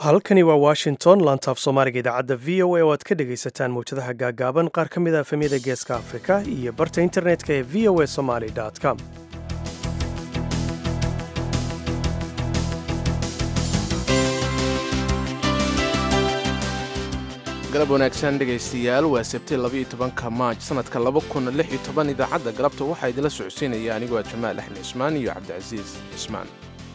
halkani waa washington laantaaf soomaaliga idaacadda v o a oo aad ka dhegaysataan mawjadaha gaagaaban qaar ka mid a efemyada geeska afrika iyo barta internetka ee v o a somaly com galab wanaagsan dhegaystayaal waa sabti labaiyo tobanka maaj sannadka laba kun lix iyo toban idaacadda galabta waxaa idinla socodsiinaya anigoo ah jamaal axmed cismaan iyo cabdicasiis cismaan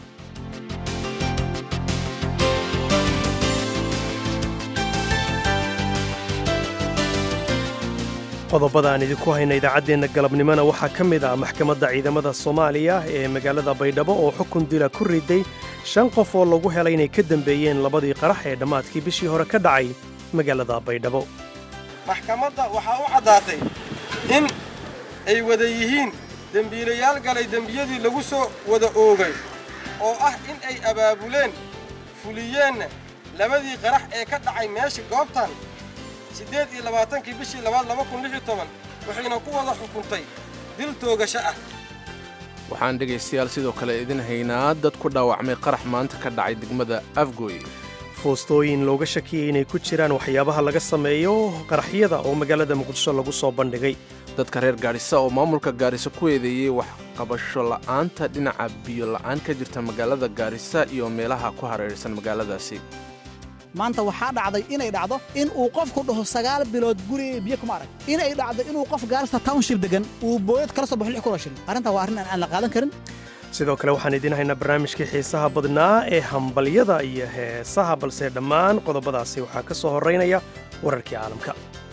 qodobada aan idinku hayna idaacaddeenna galabnimona waxaa ka mid ah maxkamadda ciidamada soomaaliya ee magaalada baydhabo oo xukun dila ku riday shan qof oo lagu helay inay ka dembeeyeen labadii qarax ee dhammaadkii bishii hore ka dhacay magaalada baydhabo maxkamadda waxaa u caddaatay in ay wada yihiin dembiilayaal galay dembiyadii lagu soo wada oogay oo ah in ay abaabuleen fuliyeenna labadii qarax ee ka dhacay meesha goobtan siddeed iyo labaatankii bishii labaad laba kun lix iyo toban waxayna ku wada xukuntay dil toogasho ah waxaan dhegaystayaal sidoo kale idin haynaa dad ku dhaawacmay qarax maanta ka dhacay degmada afgooy foostooyin looga shakiyey inay ku jiraan waxyaabaha laga sameeyo qaraxyada oo magaalada muqdisho lagu soo bandhigay dadka reer gaadhisa oo maamulka gaarisa ku eedeeyey waxqabasho la'aanta dhinaca biyo la'aan ka jirta magaalada gaarisa iyo meelaha ku hareeraysan magaaladaasi maanta waxaa dhacday inay dhacdo in uu qofku dhaho sagaal bilood guriga biyo kuma arag inay dhacdo inuu qof gaarista township degan uu booyad kala soo baxo lix kun oo shilin arrintaa waa arrin aan la qaadan karin sidoo kale waxaan idiin haynaa barnaamijkii xiisaha badnaa ee hambalyada iyo heesaha balse dhammaan qodobadaasi waxaa ka soo horraynaya wararkii caalamka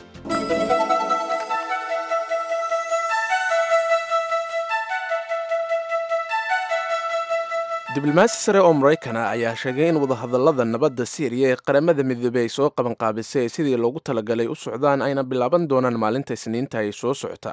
diblomaasi sare oo maraykana ayaa sheegay in wadahadallada nabadda siiriya ee qaramada midoobey ay soo qabanqaabisay sidii loogu talagalay u socdaan ayna bilaaban doonaan maalinta isniinta ay soo socota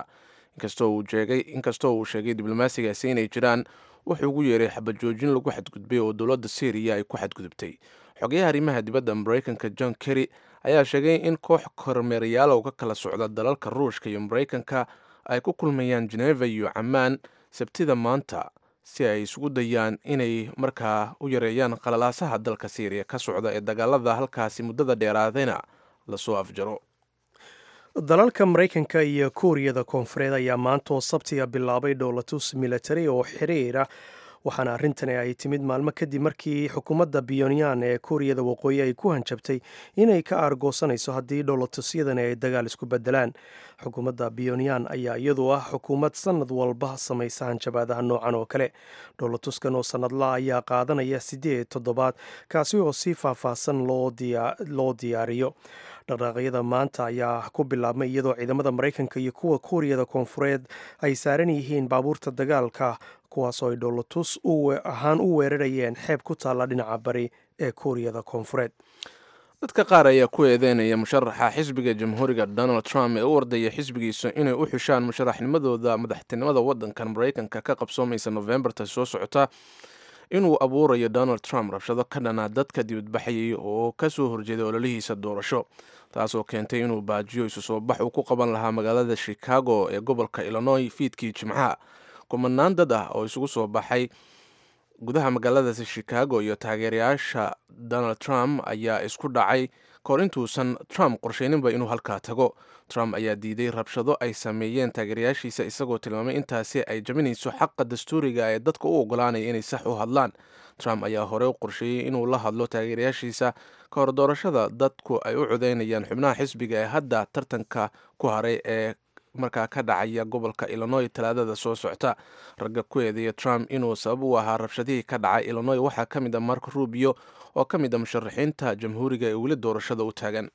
inkastoo uu sheegay diblomaasigaasi inay jiraan wuxuu ugu yeeray xabajoojin lagu xadgudbay oo dowladda syriya ay ku xadgudubtay xogayaha arrimaha dibadda maraykanka john kerry ayaa sheegay in koox kormeerayaal oo ka kala socda dalalka ruushka iyo maraykanka ay ku kulmayaan geneva iyo camaan sabtida maanta si ay isugu dayaan inay markaa u yareeyaan qalalaasaha dalka syriya ka socda ee dagaalada halkaasi muddada dheeraadayna lasoo afjaro dalalka maraykanka iyo kuuriyada koonfureed ayaa maanta oo sabtiga bilaabay dhowlatus militari oo xiriira waxaana arrintani ay timid maalmo kadib markii xukuumadda biyonyan ee kuuriyada waqooyi ay ku hanjabtay inay ka aargoosanayso haddii dhowlatusyadani ay dagaal isku bedelaan xukuumadda biyonyan ayaa iyadu ah xukuumad sanad walba samaysa hanjabaadaha noocan oo kale dhowlatuskan oo sanadla ayaa qaadanaya siddeed toddobaad kaasi oo si faahfaahsan loo diyaariyo dhaqdhaaqyada maanta ayaa ku bilaabmay iyadoo ciidamada maraykanka iyo kuwa kuuriyada koonfureed ay saaran yihiin baabuurta dagaalka kuwaasoo ay dhowlatus ahaan u weerarayeen xeeb ku taalla dhinaca bari ee kuuriyada koonfureed dadka qaar ayaa ku eedeynaya musharaxa xisbiga jamhuuriga donald trump ee u ordaya xisbigiisa inay u xushaan musharaxnimadooda madaxtinimada waddankan maraykanka ka qabsoomaysa nofembarta soo socota inuu abuurayo donald trump rabshado ka dhanaa dadka dibadbaxayay oo ka soo horjeeday ololihiisa doorasho taasoo keentay inuu baajiyo isu soo bax uu ku qaban lahaa magaalada chicago ee gobolka illinoy fiidkii jimcaha kumanaan dad ah oo isugu soo baxay gudaha magaaladaasi chicago iyo taageerayaasha donald trump ayaa isku dhacay kahor intuusan trump qorsheyninba inuu halkaa tago trump ayaa diiday rabshado ay sameeyeen taageerayaashiisa isagoo tilmaamay intaasi ay jabinayso xaqa dastuuriga ee dadka u ogolaanaya inay sax u hadlaan trump ayaa hore u qorsheeyey inuu la hadlo taageerayaashiisa ka hor doorashada dadku ay u codeynayaan xubnaha xisbiga ee hadda tartanka ku haray ee markaa ka dhacaya gobolka illinoy talaadada soo socta ragga ku eedeeya trump inuu sabab u ahaa rabshadihii ka dhacay illinoy waxaa ka mid a mark rubio oo ka mid a musharaxiinta jamhuuriga ee weli doorashada u taagan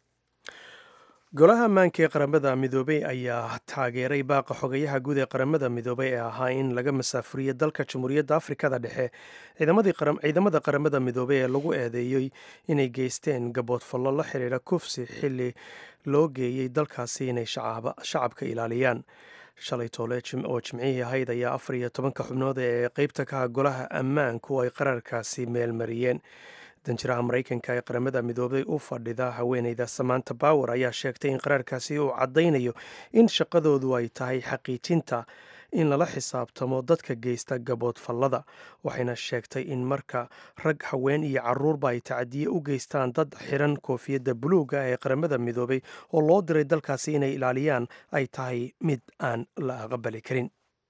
golaha ammaanka ee qaramada midoobey ayaa taageeray baaqa xogayaha guud ee qaramada midoobey ee ahaa in laga masaafuriyo dalka jamhuuriyadda afrikada dhexe ciidamada qaramada midoobey ee lagu eedeeyey inay geysteen gaboodfallo la xiriira kufsi xili loo geeyey dalkaasi inay shacabka ilaaliyaan shalay toole oo jimcihii ahayd ayaa afar iyo tobanka xubnood ee qeybta ka ah golaha ammaanku ay qararkaasi meelmariyeen danjiraha maraykanka ee qaramada midoobay u fadhida haweeneyda samanta bower ayaa sheegtay in qaraarkaasi uu caddaynayo in shaqadoodu ay tahay xaqiijinta in lala xisaabtamo dadka geysta gaboodfallada waxayna sheegtay in marka rag haween iyo caruurba ay tacadiye u geystaan dad xiran koofiyadda buluuga ee qaramada midoobay oo loo diray dalkaasi inay ilaaliyaan ay tahay mid aan la aqbali karin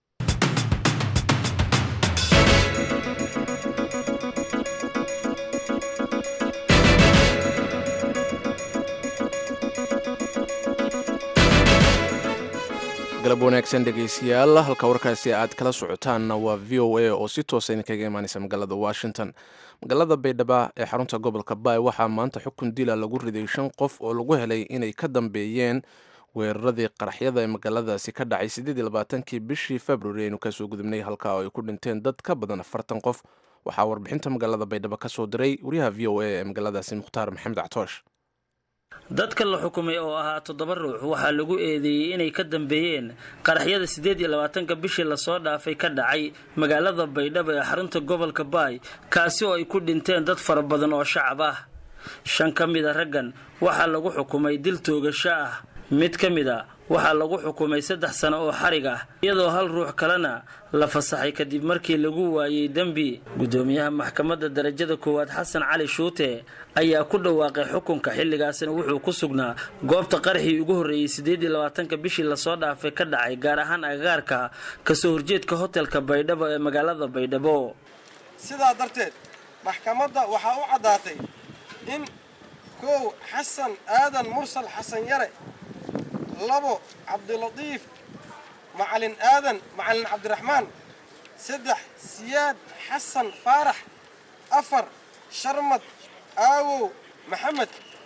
galab wanaagsan dhegaystayaal halka warkaasi aad kala socotaanna waa v o a oo si toosa idinkaga imaaneysa magaalada washington magaalada baydhaba ee xarunta gobolka baay waxaa maanta xukun dila lagu riday shan qof oo lagu helay inay ka dambeeyeen weeraradii qaraxyada ee magaaladaasi ka dhacay siddeed iyo labaatankii bishii februari aynu kasoo gudubnay halka oo ay ku dhinteen dad ka badan afartan qof waxaa warbixinta magaalada baydhabo ka soo diray wariyaha v o a ee magaaladaasi mukhtaar maxamed cactoosh dadka la xukumay oo ahaa toddoba ruux waxaa lagu eedeeyey inay ka dambeeyeen qaraxyada siddeed iyo labaatanka bishii lasoo dhaafay ka dhacay magaalada baydhabo ee xarunta gobolka baay kaasi oo ay ku dhinteen dad fara badan oo shacab ah shan ka mid a raggan waxaa lagu xukumay dil toogasho ah mid ka mid a waxaa lagu xukumay saddex sano oo xarig ah iyadoo hal ruux kalena la fasaxay kadib markii lagu waayey dembi guddoomiyaha maxkamadda darajada koowaad xasan cali shuute ayaa ku dhawaaqay xukunka xilligaasina wuxuu ku sugnaa goobta qaraxii ugu horreeyey siddeed iyo labaatanka bishii lasoo dhaafay ka dhacay gaar ahaan agagaarka kasoo horjeedka hotelka baydhabo ee magaalada baydhabo sidaa darteed maxkamadda waxaa u caddaatay in kow xasan aadan mursal xasan yare labo cabdilatiif macalin aadan macalin cabdiraxmaan saddex siyaad xasan faarax afar sharmad aawow maxamed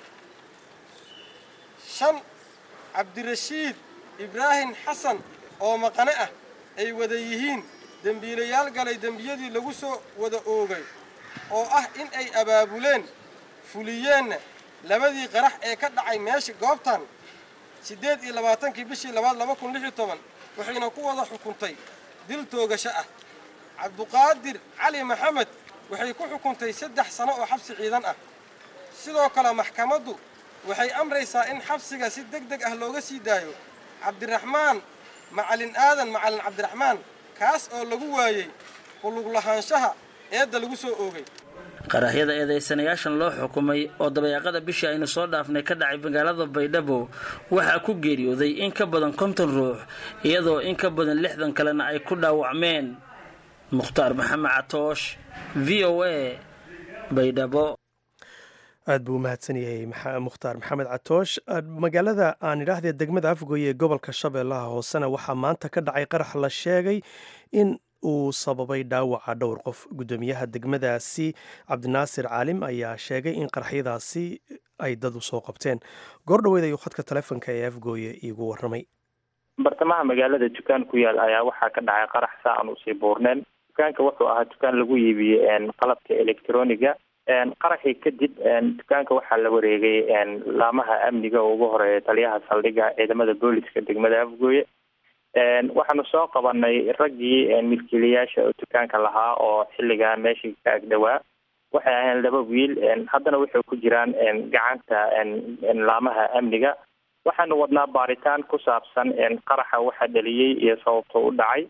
shan cabdirashiid ibraahim xasan oo maqane ah ay wada yihiin dembiilayaal galay dembiyadii lagu soo wada oogay oo ah in ay abaabuleen fuliyeenna labadii qarax ee ka dhacay meesha goobtan siddeed iyo labaatankii bishii labaad laba kun lix iyo toban waxayna ku wada xukuntay dil toogasho ah cabduqaadir cali maxamed waxay ku xukuntay saddex sano oo xabsi ciidan ah sidoo kale maxkamaddu waxay amraysaa in xabsiga si deg deg ah looga sii daayo cabdiraxmaan macalin aadan macalin cabdiraxmaan kaas oo lagu waayey kulug lahaanshaha eedda lagu soo oogay qaraxyada eedaysanayaashan loo xukumay oo dabayaaqada bishii aynu soo dhaafnay ka dhacay magaalada baydhabo waxaa ku geeriyooday in ka badan konton ruux iyadoo in ka badan lixdan kalena ay ku dhaawacmeen mukhtaar maxamed catoosh v o a baydhabo aad buu u mahadsan yahay mukhtaar maxamed catoosh magaalada aan idhaahdee degmada afgoye ee gobolka shabeellaha hoosena waxaa maanta ka dhacay qarax la sheegay in uu sababay dhaawaca dhowr qof guddoomiyaha degmadaasi cabdinaasir caalim ayaa sheegay in qaraxyadaasi ay dad u soo qabteen goordhoweed ayuu khadka taleefonka ee afgooye iigu warramay bartamaha magaalada dukaan ku yaal ayaa waxaa ka dhacay qarax saa aan usii buurneen dukaanka wuxuu ahaa dukaan lagu iibiyey qalabka electroniga qaraxii kadib dukaanka waxaa la wareegay laamaha amniga oo ugu horeeya taliyaha saldhigga ciidamada booliska degmada afgooye waxaanu soo qabanay raggii milkiilayaasha oo dukaanka lahaa oo xilligan meeshii ka agdhowaa waxay ahayn laba wiil haddana waxay ku jiraan gacanta laamaha amniga waxaanu wadnaa baaritaan ku saabsan qaraxa waxa dhaliyey iyo sababta u dhacay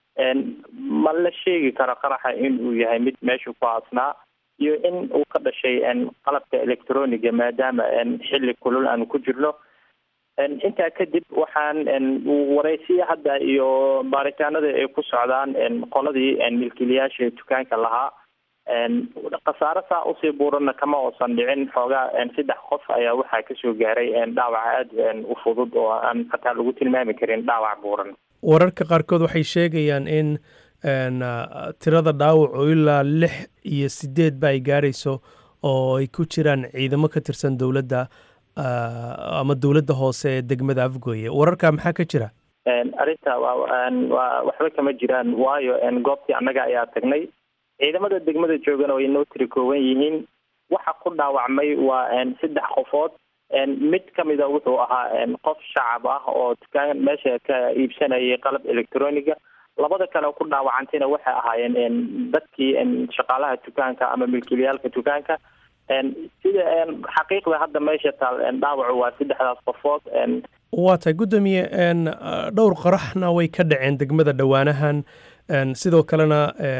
ma la sheegi karo qaraxa in uu yahay mid meeshu ku aasnaa iyo in uu ka dhashay qalabka electroniga maadaama xilli kulul aanu ku jirno intaa kadib waxaan waraysiya hadda iyo baaritaanada ay ku socdaan qoladii milkiilayaasha dukaanka lahaa khasaare saa usii buurana kama uusan dhicin xoogaa saddex qof ayaa waxaa kasoo gaaray dhaawac aada u fudud oo aan hataa lagu tilmaami karin dhaawac buuran wararka qaarkood waxay sheegayaan in tirada dhaawac oo ilaa lix iyo sideedba ay gaarayso oo ay ku jiraan ciidamo ka tirsan dowladda ama dowladda hoose ee degmada afgooye wararka maxaa ka jira arrinta waa waxba kama jiraan waayo goobtii annaga ayaa tagnay ciidamada degmada joogana way noo tiri kooban yihiin waxa ku dhaawacmay waa saddex qofood mid kamida wuxuu ahaa qof shacab ah oo dukaan meesha ka iibsanayay qalab electroniga labada kale ku dhaawacantayna waxay ahaayeen dadkii shaqaalaha dukaanka ama milkiilayaalka dukaanka sida xaqiiqda hadda meesha taal dhaawacu waa saddexdaas qofood waa tahay guddoomiye dhowr qaraxna way ka dhaceen degmada dhowaanahan sidoo kalena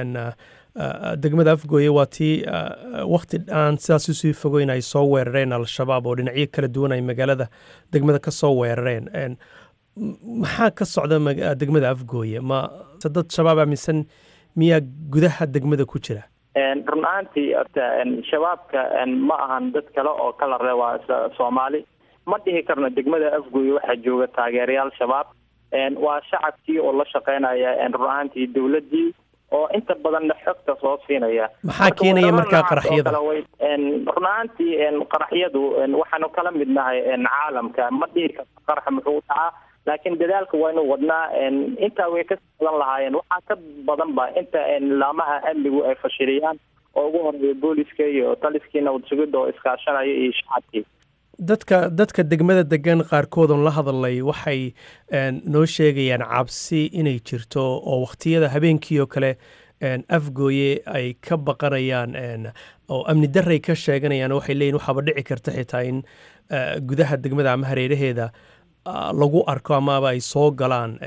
degmada afgooye waa tii wakti aan sidaas usii fogeyn ay soo weerareen al-shabaab oo dhinacyo kala duwan ay magaalada degmada ka soo weerareen maxaa ka socda degmada afgooye ma dad shabaab aaminsan miyaa gudaha degmada ku jira run ahaantii orta shabaabka ma ahan dad kale oo kala re waa soomaali ma dhihi karno degmada afgooye waxaa jooga taageerayaal shabaab waa shacabkii oo la shaqeynaya run ahaantii dowladii oo inta badanna xogta soo siinaya maxaa keenaya markaa qaraxyada run ahaantii qaraxyadu waxaanu kala mid nahay caalamka ma dhihi karto qaraxa muxuu dhacaa laakiin dadaalka waynu wadnaa intaa way ka badan lahaayeen waxaa ka badan ba inta laamaha amnigu ay fashiliyaan oo ugu horeeya booliska iyo taliskii nabad sugidda oo iskaashanaya iyo shacabkii dadka dadka degmada degan qaarkoodon la hadalay waxay noo sheegayaan cabsi inay jirto oo wakhtiyada habeenkii oo kale afgooye ay ka baqanayaan oo amni daray ka sheeganayaan waxay leeyihin waxaaba dhici karta xitaa in gudaha degmada ama hareeraheeda lagu arko amaaba ay soo galaan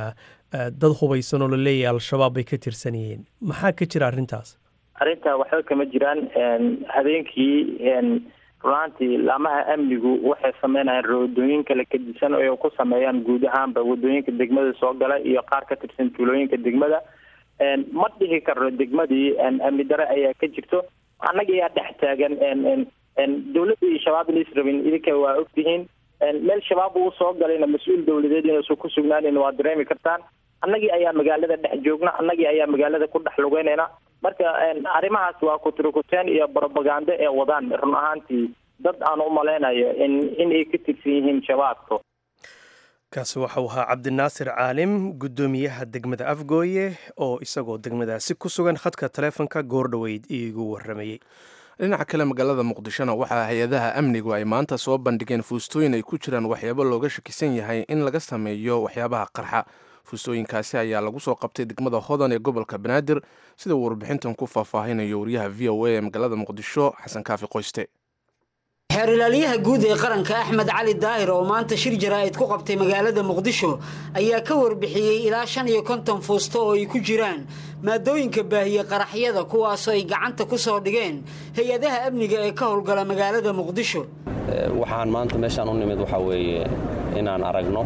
dad hubaysan oo la leeyahay al-shabaab bay ka tirsan yihiin maxaa ka jira arrintaas arrintaa waxba kama jiraan habeenkii runaantii laamaha amnigu waxay sameynayaan roodooyin kala kadisan oo ku sameeyaan guud ahaanba wadooyinka degmada soo gala iyo qaar ka tirsan tuulooyinka degmada ma dhihi karno degmadii amni dare ayaa ka jirto annaga ayaa dhex taagan dowladda iyo shabaab inays rabin idinka waa ogtihiin meel shabaab uu soo galayna mas-uul dowladeed inuusan ku sugnaanin waa dareemi kartaan annagii ayaa magaalada dhex joogna annagii ayaa magaalada ku dhex lugeynayna marka arrimahaas waa kuturukuteen iyo brobagando ee wadaan run ahaantii dad aan u malaynayo in inay ka tirsan yihiin shabaabka kaasi waxau ahaa cabdinaasir caalim guddoomiyaha degmada afgooye oo isagoo degmadaasi ku sugan khadka taleefonka goordhoweyd iigu waramayey dhinaca kale magaalada muqdishona waxaa hay-adaha amnigu ay maanta soo bandhigeen fuustooyin ay ku jiraan waxyaabo looga shakisan yahay in laga sameeyo waxyaabaha qarxa fuustooyinkaasi ayaa lagu soo qabtay degmada hodan ee gobolka banaadir sida uu warbixintan ku faahfaahinayo wariyaha v o a ee magaalada muqdisho xasan kaafi qoyste xeer ilaalyaha guud ee qaranka axmed cali daahir oo maanta shir jaraa'id ku qabtay magaalada muqdisho ayaa ka warbixiyey ilaa shan iyo konton fuusto oo ay ku jiraan maadooyinka baahiye qaraxyada kuwaasoo ay gacanta ku soo dhigeen hay-adaha amniga ee ka howlgala magaalada muqdisho waxaan maanta meeshaan u nimid waxaa weeye inaan aragno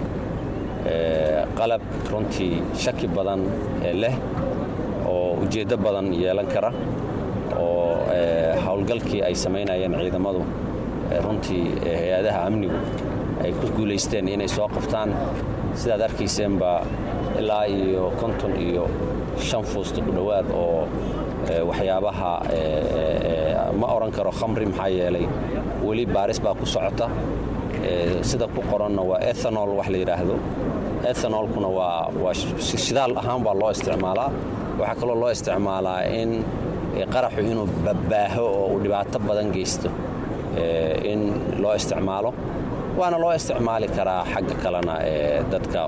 qalab runtii shaki badan leh oo ujeeddo badan yeelan kara oo howlgalkii ay samaynayeen ciidamadu runtii hay-adaha amnigu ay ku guulaysteen inay soo qabtaan sidaad arkayseenba ilaa iyo konton iyo shan fuusto ku dhowaad oo waxyaabaha ma odhan karo khamri maxaa yeelay weli baaris baa ku socota sida ku qoranna waa ethanol wax la yidhaahdo ethanolkuna waa shidaal ahaan baa loo isticmaalaa waxaa kaloo loo isticmaalaa in qaraxu inuu babbaaho oo uu dhibaato badan geysto in loo isticmaalo waana loo isticmaali karaa xagga kalena dadka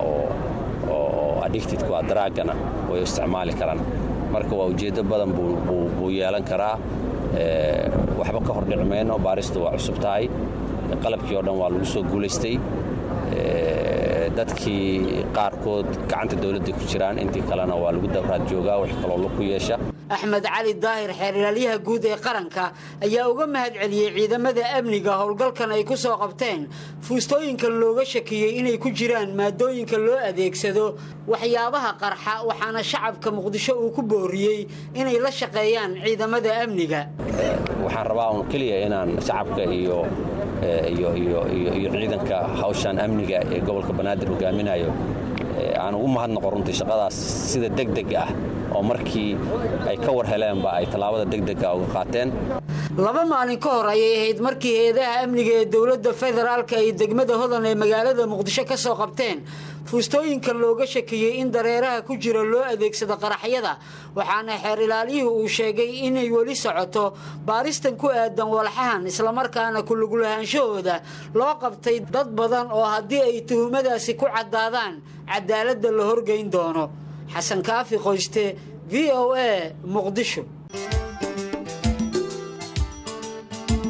oo addictedku a daraagana way isticmaali karaan marka waa ujeeddo badan buu yeelan karaa waxba ka hordhici mayno baaristu waa cusub tahay qalabkii oo dhan waa lagu soo guulaystay dadkii qaarkood gacanta dowladda ku jiraan intii kalena waa lagu dabraad joogaa wax kaloo laku yeesha axmed cali daahir xeer ilaalyaha guud ee qaranka ayaa uga mahad celiyey ciidamada amniga howlgalkan ay ku soo qabteen fuustooyinkan looga shakiyey inay ku jiraan maadooyinka loo adeegsado waxyaabaha qarxa waxaana shacabka muqdisho uu ku booriyey inay la shaqeeyaan ciidamada amniga waxaan rabaa un keliya inaan shacabka iyo iyo ciidanka hawshan amniga ee gobolka banaadir hogaaminayo aan ugu mahadnaqo runtii shaqadaas sida degdeg ah oo markii ay ka war heleenba ay tallaabada degdega uga qaateen laba maalin ka hor ayay ahayd markii hay-adaha amniga ee dowladda federaalka ay degmada hodan ee magaalada muqdisho ka soo qabteen fuustooyinkan looga shakiyey in dareeraha ku jira loo adeegsado qaraxyada waxaana xeer ilaaliyuhu uu sheegay inay weli socoto baaristan ku aadan walxahan islamarkaana kulugulahaanshahooda loo qabtay dad badan oo haddii ay tuhumadaasi ku caddaadaan cadaaladda la horgeyn doono xasan kaafi qoyste v o a muqdisho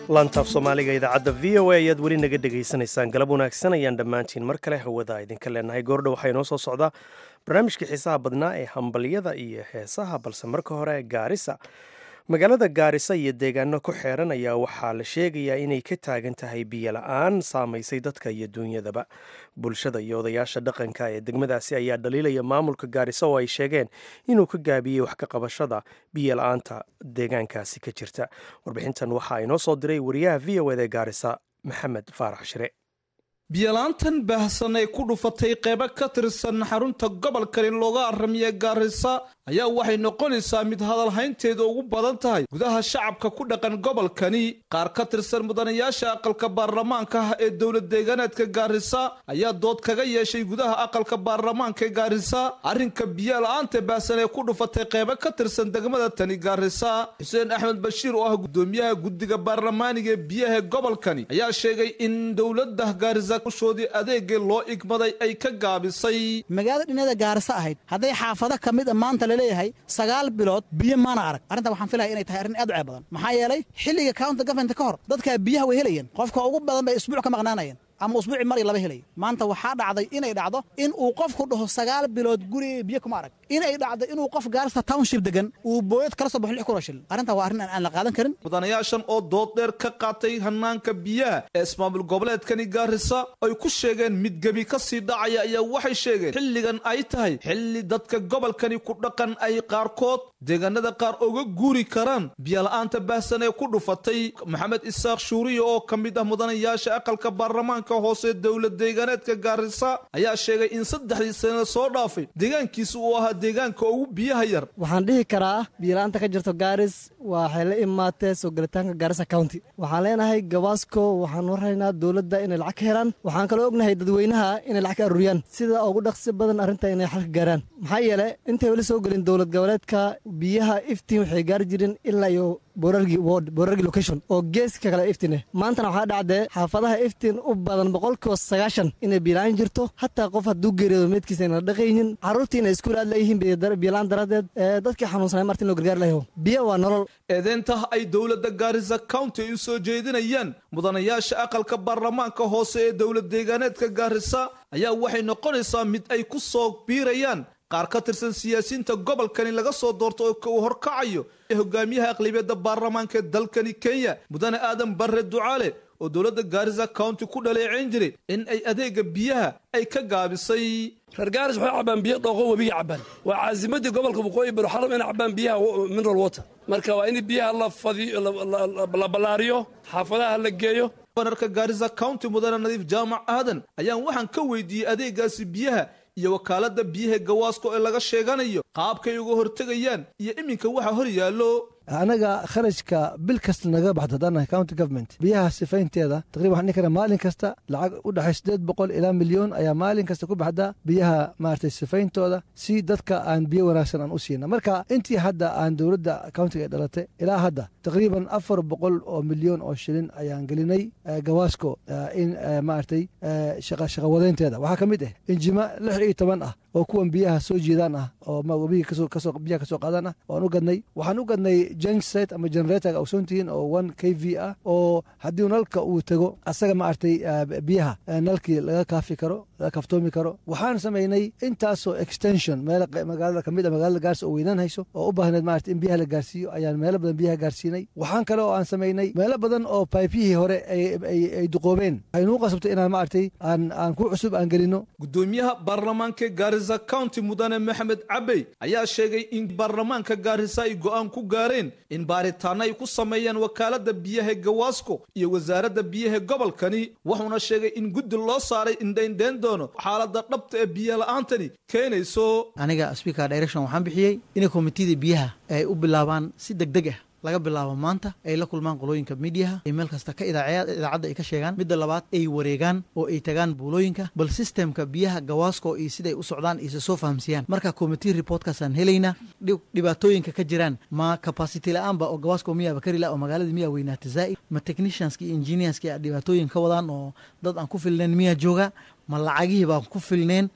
lantaaf soomaaliga idaacadda v o a ayaad weli naga dhegaysanaysaan galab wanaagsan ayaan dhammaantiin mar kale hawada idinka leenahay goordha waxaa inoo soo socdaa barnaamijkii xiisaha badnaa ee hambalyada iyo heesaha balse marka hore gaarisa magaalada gaarisa iyo deegaano ku xeeran ayaa waxaa la sheegayaa inay ka taagan tahay biyo la-aan saamaysay dadka iyo duunyadaba bulshada iyo odayaasha dhaqanka ee degmadaasi ayaa dhaliilaya maamulka gaarisa oo ay sheegeen inuu ka gaabiyey wax ka qabashada biyo la-aanta deegaankaasi ka jirta warbixintan waxaa inoo soo diray wariyaha v o ed ee gaarisa maxamed faarax shire biyalaantan baahsan ee ku dhufatay qeybo ka tirsan xarunta gobolkani looga aramiya gaarisa ayaa waxay noqonaysaa mid hadalhaynteeda ugu badan tahay gudaha shacabka ku dhaqan gobolkani qaar ka tirsan mudanayaasha aqalka baarlamaanka ah ee dowlad deegaanaadka gaarisa ayaa dood kaga yeeshay gudaha aqalka baarlamaanka gaarisa arrinka biyo la-aanta baahsan ee ku dhufatay qeybo ka tirsan degmada tani gaarisa xuseen axmed bashiir oo ah gudoomiyaha guddiga baarlamaaniga ee biyaha gobolkani ayaa sheegay in dowladda gaarisa shoodii adeegii loo igmaday ay ka gaabisay magaalada dhinada gaarisa ahayd hadday xaafado ka mid a maanta laleeyahay sagaal bilood biyo maana arag arrintan waxaan filaya inay tahay arrin aad u ceeb badan maxaa yeelay xilliga county government ka hor dadkaa biyaha way helayeen qofka ugu badan bay isbuuc ka maqnaanayeen ama usbuuci mar iyo laba helaya maanta waxaa dhacday inay dhacdo in uu qofku dhaho sagaal bilood guriga biyo kuma arag inay dhacdo inuu qof gaarista township degan uu booyad kala soo baxo lix kun oo shilin arrintan waa arrin aan la qaadan karin mudanayaashan oo dood dheer ka qaatay hanaanka biyaha ee ismaamul goboleedkani gaarisa ay ku sheegeen mid gebi ka sii dhacaya ayaa waxay sheegeen xilligan ay tahay xilli dadka gobolkani ku dhaqan ay qaarkood deegaanada qaar uga guuri karaan biyola'aanta baahsan ee ku dhufatay maxamed isaaq shuuriya oo ka mid ah mudanayaasha aqalka baarlamaanka hoose dowlad deegaaneedka gaarisa ayaa sheegay in saddexdii sana soo dhaafay deegaankiisa uu ahaa deegaanka ugu biyaha yar waxaan dhihi karaa biyola'aanta ka jirto gaaris waxay la imaatee soo gelitaanka gaarisa county waxaan leenahay gabaasko waxaan warhaynaa dowladda inay lacag ka helaan waxaan kaloo ognahay dadweynaha inay lacag ka aruuriyaan sida ugu dhaqsi badan arrinta inay xalka gaaraan maxaa yeele intay weli soo gelin dowlad goboleedka biyaha iftiin waxay gaari jireen ilaa iyo boorargi ward boorargi location oo geeska kale iftine maantana waxaa dhacdee xaafadaha iftiin u badan boqolkiiba sagaashan inay biilaan jirto hataa qof hadduu geeriyoodo meedkiisa ayna dhaqaynin carruurtii inay iskuul aad leeyihiin biilaan daradeed dadkii xanuunsanay marti in loo gargaar lahayo biyo waa nolol eedeynta ay dowladda gaarisa county ay u soo jeedinayaan mudanayaasha aqalka baarlamaanka hoose ee dowlad deegaaneedka gaarisa ayaa waxay noqonaysaa mid ay ku soo biirayaan qaar ka tirsan siyaasiyiinta gobolkani laga soo doorto oo uu horkacayo ee hogaamiyaha aqlabiyadda baarlamaanka ee dalkani kenya mudane aadan barre ducaale oo dowladda gaarisa county ku dhaleeceyn jiray in ay adeega biyaha ay ka gaabisay reer gaaris waxay cabbaan biyo dhooqo webiga cabbaan waa caasimadii gobolka waqooyi baro xaram inay cabbaan biyaha mineral water marka waa in biyaha la fadiyo la ballaariyo xaafadaha la geeyo banarka gaarisa county mudane nadiif jaamac aadan ayaan waxaan ka weydiiyey adeegaasi biyaha iyo wakaaladda biyaha gawaasko ee laga sheeganayo qaabkay uga hortegayaan iyo iminka waxa hor yaallo anaga kharashka bil kasta naga baxdo haddaan county government biyaha sifaynteeda taqriban waxaan dhihi karaa maalin kasta lacag u dhexay siddeed boqol ilaa milyoon ayaa maalin kasta ku baxda biyaha maaragtay sifayntooda si dadka aan biyo wanaagsan aan u siina marka intii hadda aan dowladda countiga ay dhalatay ilaa hadda taqriiban afar boqol oo milyoon oo shilin ayaan gelinay gawaasko in maaragtay shaqawadeynteeda waxaa ka mid ah injima lix iyo toban ah oo kuwan biyaha soo jeedaan ah oo biyaha kasoo qaadaan ah waan u gadnay waxaan u gadnay jenset ama generatorga ogsoontihiin oo one k v ah oo haddii nalka uu tego asaga maaragtay biyaha nalkii laga kaafi karo laga kaftoomi karo waxaan samaynay intaasoo extension meel magaalada kamid a magaalada gaarsi oo weynaan hayso oo u baahneed maarata in biyaha la gaarsiiyo ayaan meelo badan biyaha gaarsiinay waxaan kale oo aan samaynay meelo badan oo baybiyihii hore ay duqoobeen waxay nuu qasabtay inaan maaragtay aan aan ku cusub aan gelino gudoomiyaha baarlamaanka gaarisa county mudane maxamed cabey ayaa sheegay in baarlamaanka gaarisa ay go'aan ku gaareen in baaritaano ay ku sameeyaan wakaaladda biyaha gawaasko iyo wasaaradda biyaha gobolkani wuxuuna sheegay in guddi loo saaray indhaindhayn doono xaaladda dhabta ee biyo la-aantani keenayso aniga speaker direction waxaan bixiyey inay komitida biyaha ay u bilaabaan si deg deg ah laga bilaabo maanta ay la kulmaan qolooyinka midiyaha ay meel kasta ka idaacadda ay ka sheegaan midda labaad ay wareegaan oo ay tagaan buulooyinka bal sistemka biyaha gawaasko iyo siday u socdaan isa soo fahamsiiyaan marka commitee reportkaasaan helaynaa dhibaatooyinka ka jiraan ma capacity la-aanba oo gawaasko miyaaba karila oo magaalada miyaa weynaata zaa'id ma technicianska iyo engineerska a dhibaatooyin ka wadaan oo dad aan ku filnayn miyaa jooga ma lacagihii baan ku filneen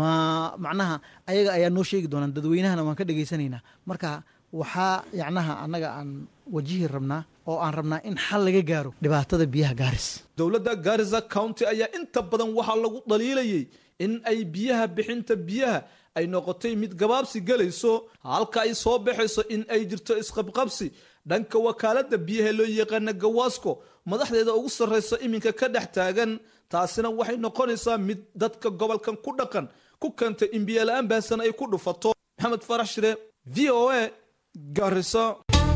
ma macnaha ayaga ayaa noo sheegi doonaan dadweynahana waan ka dhegaysanaynaa marka waxaa yacnaha annaga aan wajihi rabnaa oo aan rabnaa in xal laga gaaro dhibaatada biyaha gaaris dowladda gaarisa county ayaa inta badan waxaa lagu dhaliilayay in ay biyaha bixinta biyaha ay noqotay mid gabaabsi gelayso halka ay soo baxayso in ay jirto isqabqabsi dhanka wakaaladda biyaha loo yaqaana gawaasco madaxdeeda ugu sarrayso iminka ka dhex taagan taasina waxay noqonaysaa mid dadka gobolkan ku dhaqan ku keentay in biyola-aan baahsan ay ku dhufato maxamed farax shire v o a gaariso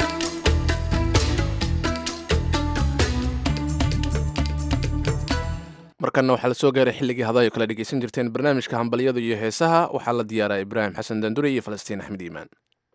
markanna waxaa la soo gaaray xilligii hadayo kala dhegeysan jirteen barnaamijka hambalyada iyo heesaha waxaa la diyaaraa ibraahim xasan dandure iyo falastiin axmed iimaan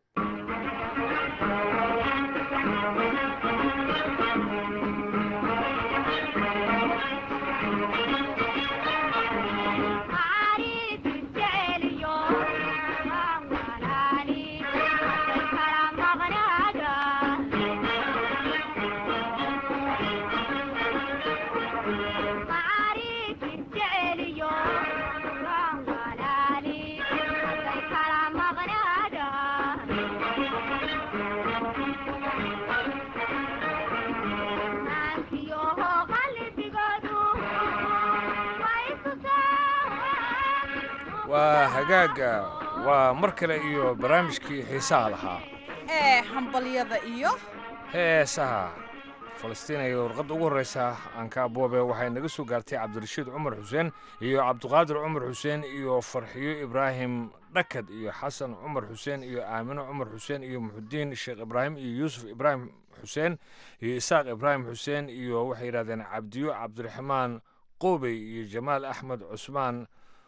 waa hagaaga waa mar kale iyo barnaamijkii xiisaha lahaa ee hambalyada iyo heesaha falastiin ay warqadda ugu horreysa aanka aboobe waxay naga soo gaartay cabdirashiid cumar xuseen iyo cabdiqaadir cumar xuseen iyo farxiyo ibraahim dhakad iyo xasan cumar xuseen iyo aamino cumar xuseen iyo muxudiin sheekh ibraahim iyo yuusuf ibraahim xuseen iyo isaaq ibraahim xuseen iyo waxay yidhahdeen cabdiyo cabdiraxmaan qoobey iyo jamaal axmed cusmaan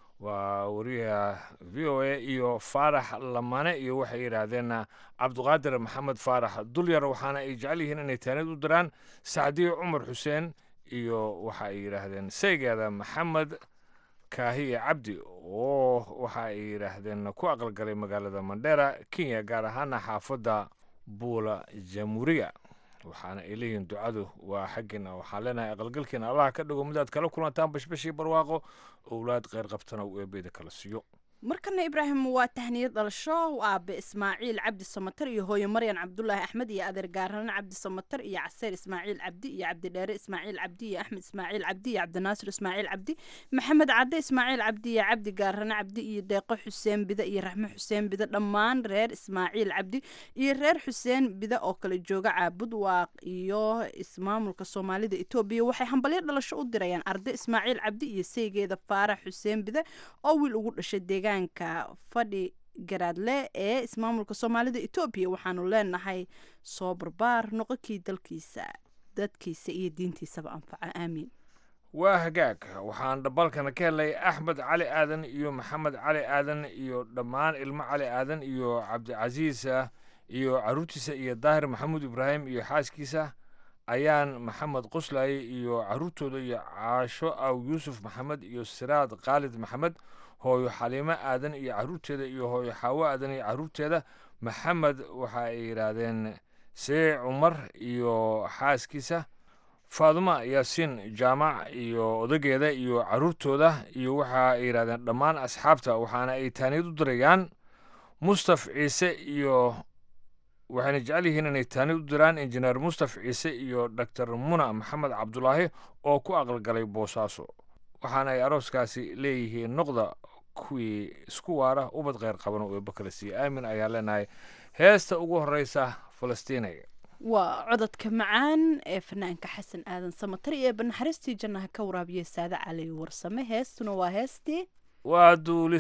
waa wariyaha v o a iyo faarax lamane iyo waxay yidhaahdeen cabdiqaadir maxamed faarax dulyar waxaana ay jecel yihiin inay taanid u diraan sacdiyo cumar xuseen iyo waxa ay yidhaahdeen saygeeda maxamed kaahiye cabdi oo waxa ay yidhaahdeen ku aqalgalay magaalada mandheera kenya gaar ahaana xaafadda buula jamhuuriya waxaana ay leeyihiin ducadu waa xaggiina waxaan leenahay aqalgalkiina allah ka dhigo midaad kala kulantaan bashbashii barwaaqo owlaad kheyr qabtana uu eebeeda kala siiyo markana ibraahim waa tahniyad dhalasho aabe ismaaciil cabdi samatar iyo hooyo maryan cabdulaahi axmed iyo adeer gaarane cabdi samatar iyo caseer ismaaciil cabdi iyo cabdidheere ismaaciil cabdi iyo axmed ismaaciil cabdi iyo cabdinaasir ismaaciil cabdi maxamed cadde ismaaciil cabdi iyo cabdi gaarane cabdi iyo deeqo xuseen bide iyo raxmo xuseen bide dhammaan reer ismaaciil cabdi iyo reer xuseen bide oo kale jooga caabud waaq iyo ismaamulka soomaalida etoobiya waxay hambalyo dhalasho u dirayaan arde ismaaciil cabdi iyo seygeeda faarax xuseen bide oo wiil ugu dhashay deegaan fadhi garaadle ee ismaamulka soomaalida etoobiya waxaanu leenahay soo barbaar noqonkii dalkiisa dadkiisa iyo diintiisaba anfaca aamiin waa hagaag waxaan dhabalkana ka helay axmed cali aadan iyo maxamed cali aadan iyo dhammaan ilmo cali aadan iyo cabdicasiis iyo caruurtiisa iyo daahir maxamuud ibraahim iyo xaaskiisa ayaan maxamed qoslaaye iyo caruurtooda iyo caasho aw yuusuf maxamed iyo siraad khaalid maxamed hooyo xaliimo aadan iyo caruurteeda iyo hooyo xaawo aadan iyo caruurteeda maxamed waxa ay yidhaahdeen see cumar iyo xaaskiisa faaduma yaasiin jaamac iyo odageeda iyo caruurtooda iyo waxa ay yidhahdeen dhammaan asxaabta waxaana ay taaniyad u dirayaan mustaf ciise iyo waxayna jecel yihiin inay taaniyad u diraan injineer mustaf ciise iyo doctor muna maxamed cabdulaahi oo ku aqalgalay boosaaso waxaana ay arooskaasi leeyihiin noqda kuwii isku waara ubad kheyr qabano eeba kala siiye aamin ayaa leenahay heesta ugu horeysa falastiinay waa cododka macaan ee fanaanka xasan aadan samatar iyo banaxariistii jannaha ka waraabiya saade cali warsame heestuna waa heestii waa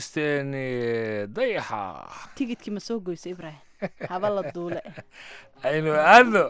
duulisteeni dayaxa tigidkii ma soo goyso ibraahim haba la duule aynu aadno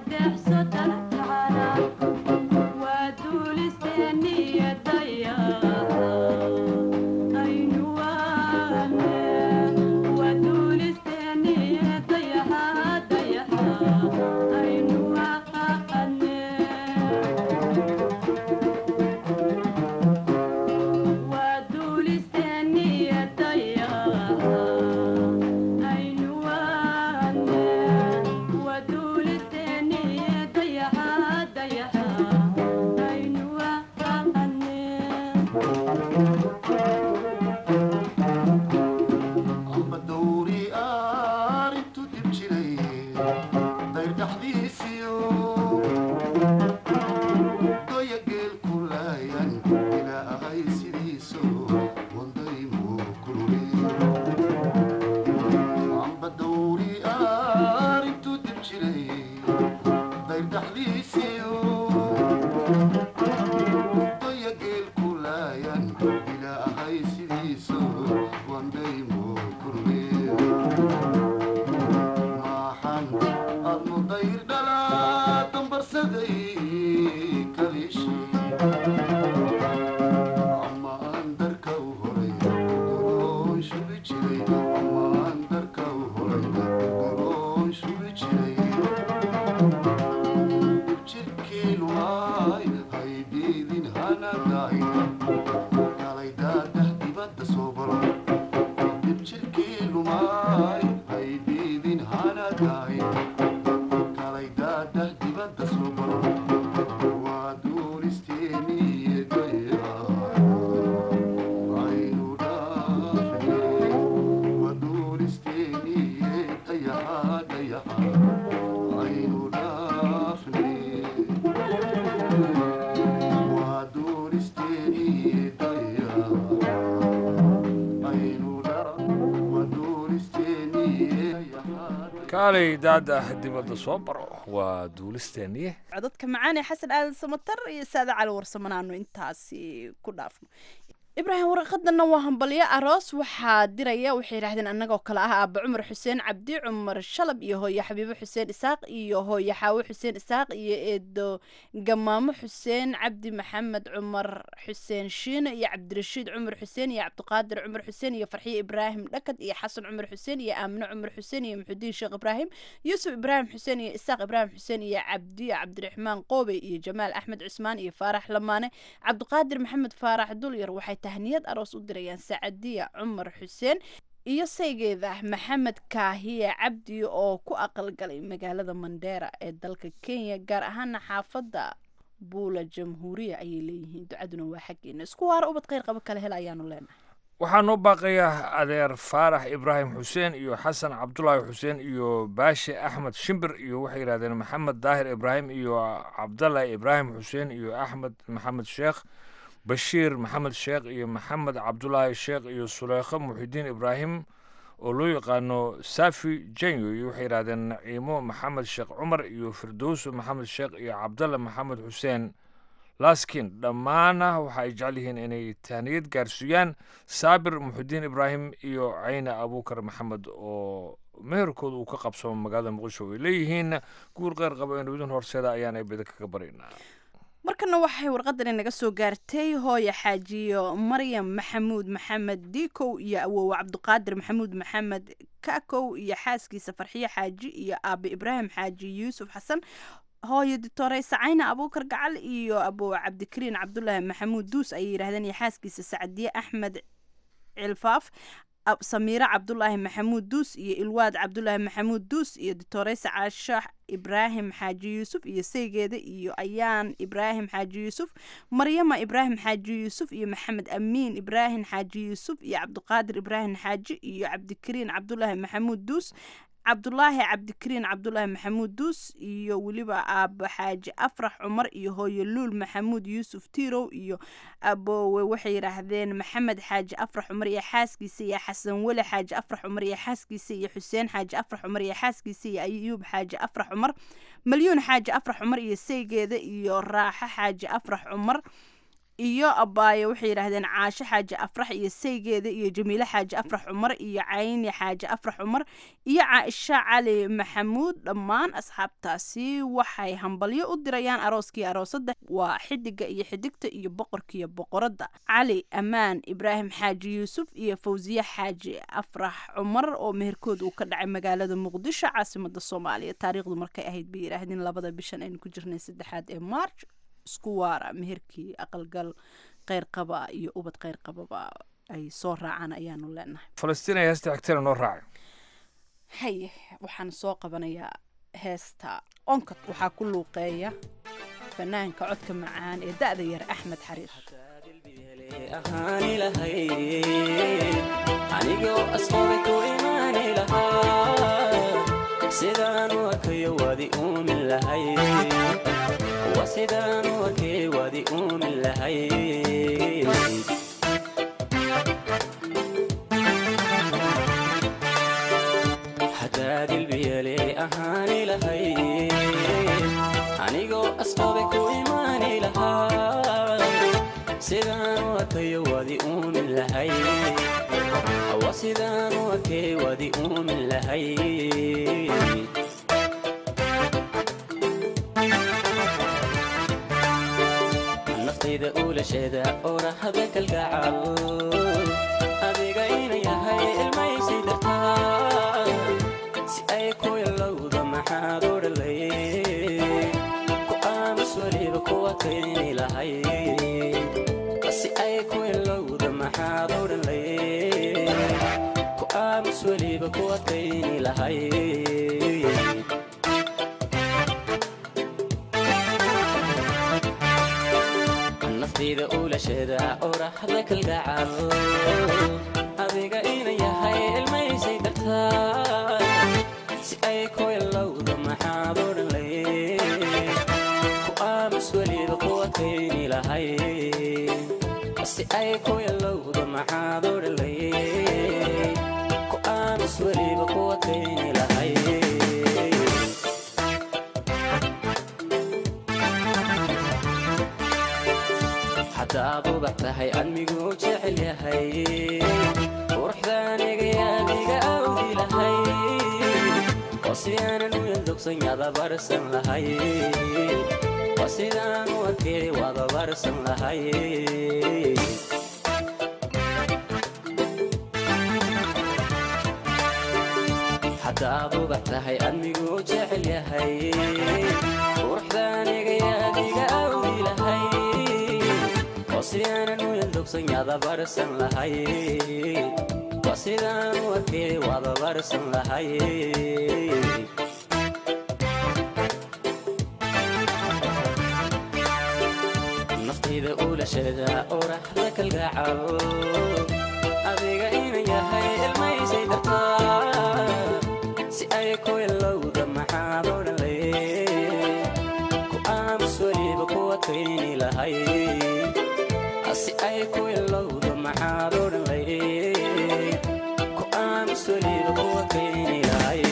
kaalay daada dibadda soo baro waa duulisteeniye codadka macaane xasan aadan samatar iyo saada cali warsamanaanu intaasi ku dhaafno ibraahim waraqadana waa hambalyo aroos waxaa diraya waxay yidhahdeen annagoo kale ah aaba cumar xuseen cabdi cumar shalab iyo hooye xabiibo xuseen isaaq iyo hooye xaawo xuseen isaaq iyo eedo gamaamo xuseen cabdi maxamed cumar xuseen shiine iyo cabdirashiid cumar xuseen iyo cabdiqaadir cumar xuseen iyo farxiye ibraahim dhakad iyo xasan cumar xuseen iyo aamine cumar xuseen iyo muxudiin sheekh ibraahim yuusuf ibraahim xuseen iyo isaaq ibraahim xuseen iyo cabdi cabdiraxmaan qoobe iyo jamaal axmed cusmaan iyo faarax lamaane cabdiqaadir maxamed faarax dulyar waxay tahniyad aroos u dirayaan sacadiya cumar xuseen iyo saygeeda maxamed kaahiye cabdi oo ku aqalgalay magaalada mandheera ee dalka kenya gaar ahaana xaafadda buula jamhuuriya ayay leeyihiin ducaduna waa xaggeena isku waara ubad kheyr qabo kale hel ayaanu leenahay waxaa noo baaqayaa adeer faarax ibraahim xuseen iyo xasan cabdulaahi xuseen iyo baashe axmed shimbir iyo waxay yidhahdeen maxamed daahir ibraahim iyo cabdalahi ibraahim xuseen iyo axmed maxamed sheekh bashiir maxamed sheekh iyo maxamed cabdulaahi sheekh iyo suleykho muxidiin ibraahim oo loo yaqaano safi jenyo iyo waxay yidhahdeen naciimo maxamed sheekh cumar iyo firdowso maxamed sheekh iyo cabdalla maxamed xuseen laskin dhammaana waxa ay jecel yihiin inay tahniyad gaarsiiyaan saabir muxidiin ibraahim iyo cayna abuukar maxamed oo meherkooda uu ka qabsamo magaalada muqdisho ay leeyihiin guur qeyr qaba inudin horseeda ayaan ay bida kaga baraynaa markana waxay warqadani naga soo gaartay hooya xaajiyo maryam maxamuud maxamed diikow iyo awowe cabdiqaadir maxamuud maxamed kakow iyo xaaskiisa farxiyo xaaji iyo aabe ibraahim xaaji yuusuf xasan hooyo ditore sacayna abuukar gacal iyo abowe cabdikariin cabdulaahi maxamuud duus ayay yidhahdeen iyo xaaskiisa sacdiye axmed cilfaaf samiire cabdulaahi maxamuud duus iyo ilwaad cabdulaahi maxamuud duus iyo ditoreysa caasho ibraahim xaaji yuusuf iyo saygeeda iyo ayaan ibraahim xaaji yuusuf maryama ibraahim xaaji yuusuf iyo maxamed amiin ibraahim xaaji yuusuf iyo cabdiqaadir ibraahim xaaji iyo cabdikariin cabdulaahi maxamuud duus cabdulaahi cabdikariin cabdulaahi maxamuud duus iyo weliba aabo xaaji afrax cumar iyo hooyo luul maxamuud yuusuf tirow iyo aboowe waxay yidhaahdeen maxamed xaaji afrax cumar iyo xaaskiisa iyo xasan weli xaaji afrax cumar iyo xaaskiisa iyo xuseen xaaji afrax cumar iyo xaaskiisa iyo ayuub xaaji afrax cumar malyuun xaaji afrax cumar iyo saygeeda iyo raaxo xaaji afrax cumar iyo abaayo waxay yidhaahdeen caasho xaaji afrax iyo saygeeda iyo jamiile xaaji afrax cumar iyo cayni xaaji afrax cumar iyo caaisha cali maxamuud dhammaan asxaabtaasi waxay hambalyo u dirayaan arooskii aroosada waa xidiga iyo xidigta iyo boqorkiiyo boqoradda cali ammaan ibraahim xaaji yuusuf iyo fawsiye xaaji afrax cumar oo meherkood uu ka dhacay magaalada muqdisho caasimada soomaaliya taariikhdu markay ahayd bay yidhaahdeen labada bishan aynu ku jirnay saddexaad ee march isku waara meherkii aqalgal kheyr qaba iyo ubad kheyr qababa ay soo raacaan ayaanu leenahay falastiin ay heesta xigtana noo raacay haye waxaan soo qabanayaa heesta onkod waxaa ku luuqeeya fanaanka codka macaan ee da'da yar axmed xariir ahaani lahayd anigoo asqoobe ku imaani lahaa sidaan u arkayo waadi uumin lahayd waa sidaan u arkay waadi uumin lahayd haddaa dilbiyale ahaani lahayd anigoo asqoobe ku imaani lahaa sidaan u arkayo waadi uumin lahayd waa sidaan u arkay waadi uumin lahayd naftayda uulasheeda orahada kalgacal adiga ina yahay ilmaysi dartaa si ay ku ilowda maxaad odhalay ku aamus weliba kuwa kayni lahay si ay ku ilowda maxaad odhalay ku aamus weliba kuwa kayni lahay naftayda uulasheeda orahda kalgacal adiga ina yahay ilmaysay dartaa si ay ku ilowda maxaad odhalay ku aamus weliba kuwa kayni lahay si ay ku ilowda maxaad odhalay ku aamus weliba kuwa kayni lahay haddaad ubax tahay admiguu jecel yahay quruxdaaniga yaadiga awdi lahay oo si aanan u yaldogsan yadabarsan lahay waa sidaan u arkay wadabarsan lahay haddaad ubax tahay admiguu jecel yahay quruxdaaniga yaadiga awdi lahay oo si aanan u yaldogsan yadabarsan lahay waa sidaan u arkay wadabarsan lahay naftayda uulasheeda oraxda kalgacal adiga ina yahay ilmaysay dartaa si ay ku ilowda maxaad odhalay ku aamus weliba kuwa kayni lahay si ay ku ilowda maxaad odhalay ku aamus weliba kuwa kayni lahay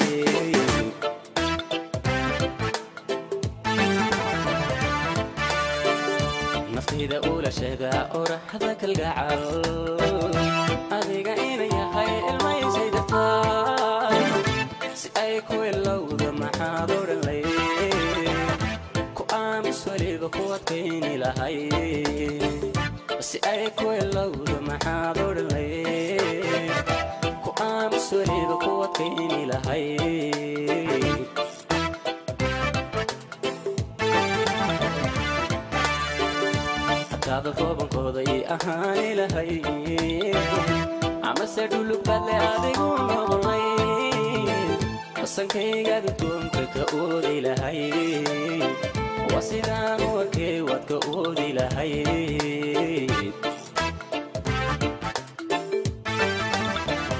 naftayda uulasheeda oraxda kalgacal adiga ina yahay ilmaysay dartaa si ay ku ilowda maxaad odhalay ku aamus weliba kuwa kayni lahay si ay ku ilowda maxaad odhalay ku aamus weliba kuwa kayni lahay hataada koobankooda ii ahaani lahay amase dhulugbaadle adigu noqonay qasankaygaada doonka ka oodi lahay waa sidaan u arkay waad ka oodi lahay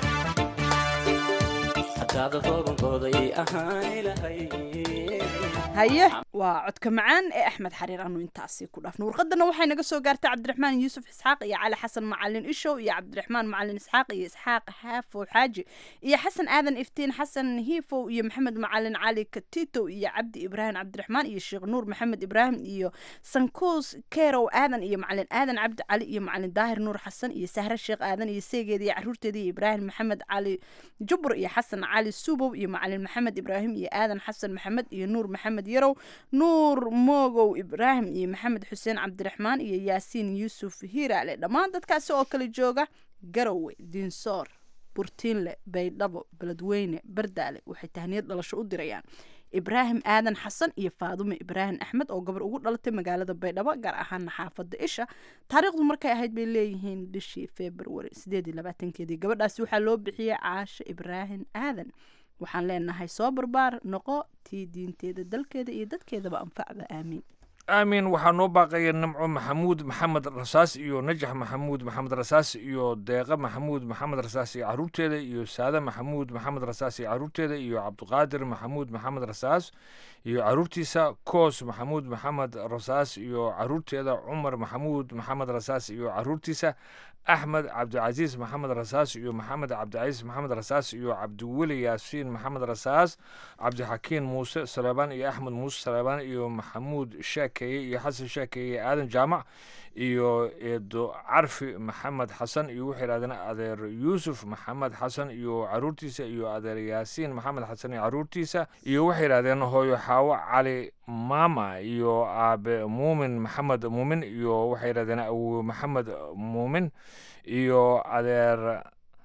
hataada koobankooda ii ahaani lahay haye waa codka macaan ee axmed xariir anu intaasi ku dhaafno warqadana waxay naga soo gaartay cabdiraxmaan yuusuf isxaaq iyo cali xasan macalin ishow iyo cabdiraxmaan macalin isxaaq iyo isxaaq xaafow xaaji iyo xasan aadan iftiin xasan hiifow iyo maxamed macalin cali katito iyo cabdi ibraahim cabdiraxmaan iyo sheekh nuur maxamed ibraahim iyo sankuus kerow aadan iyo macalin aadan cabdi cali iyo macalin daahir nuur xasan iyo sahre sheekh aadan iyo seegeeda iyo caruurteeda iyo ibraahim maxamed cali jubur iyo xasan cali subow iyo macalin maxamed ibraahim iyo aadan xasan maxamed iyo nuur maxamed yarow nuur moogow ibraahim iyo maxamed xuseen cabdiraxmaan iyo yaasiin yuusuf hiiraale dhammaan dadkaasi oo kala jooga garowe diinsoor burtiinle baydhabo beledweyne bardaale waxay tahniyad dhalasho u dirayaan ibraahim aadan xasan iyo faadume ibraahim axmed oo gabar ugu dhalatay magaalada baydhabo gaar ahaana xaafada isha taariikhdu markay ahayd bay leeyihiin bishii februari sideed iyo labaatankeedii gabadhaasi waxaa loo bixiyey caasho ibraahim aadan waxaan leenahay soo barbaar noqo tii diinteeda dalkeeda iyo dadkeedaba anfacda aamiin aamin waxaa noo baaqaya nimco maxamuud maxamed rasaas iyo najax maxamuud maxamed rasaas iyo deeqa maxamuud maxamed rasaas iyo caruurteeda iyo saade maxamuud maxamed rasaas iyo caruurteeda iyo cabdiqaadir maxamuud maxamed rasaas iyo caruurtiisa koos maxamuud maxamed rasaas iyo caruurteeda cumar maxamuud maxamed rasaas iyo caruurtiisa axmed cabdicasiis maxamed rasaas iyo maxamed cabdicasiis maxamed rasaas iyo cabdiweli yaasiin maxamed rasaas cabdixakiin muuse saleebaan iyo axmed muuse saleebaan iyo maxamuud sheekeeye iyo xasan sheekeeye iyo aadan jaamac iyo eedo carfi maxamed xasan iyo waxay yidhahdeen adeer yuusuf maxamed xasan iyo caruurtiisa iyo adeer yaasiin maxamed xasan iyo caruurtiisa iyo waxay yidhahdeen hooyo xaawo cali maama iyo aabe muumin maxamed muumin iyo waxay yidhahdeen awowe maxamed muumin iyo adeer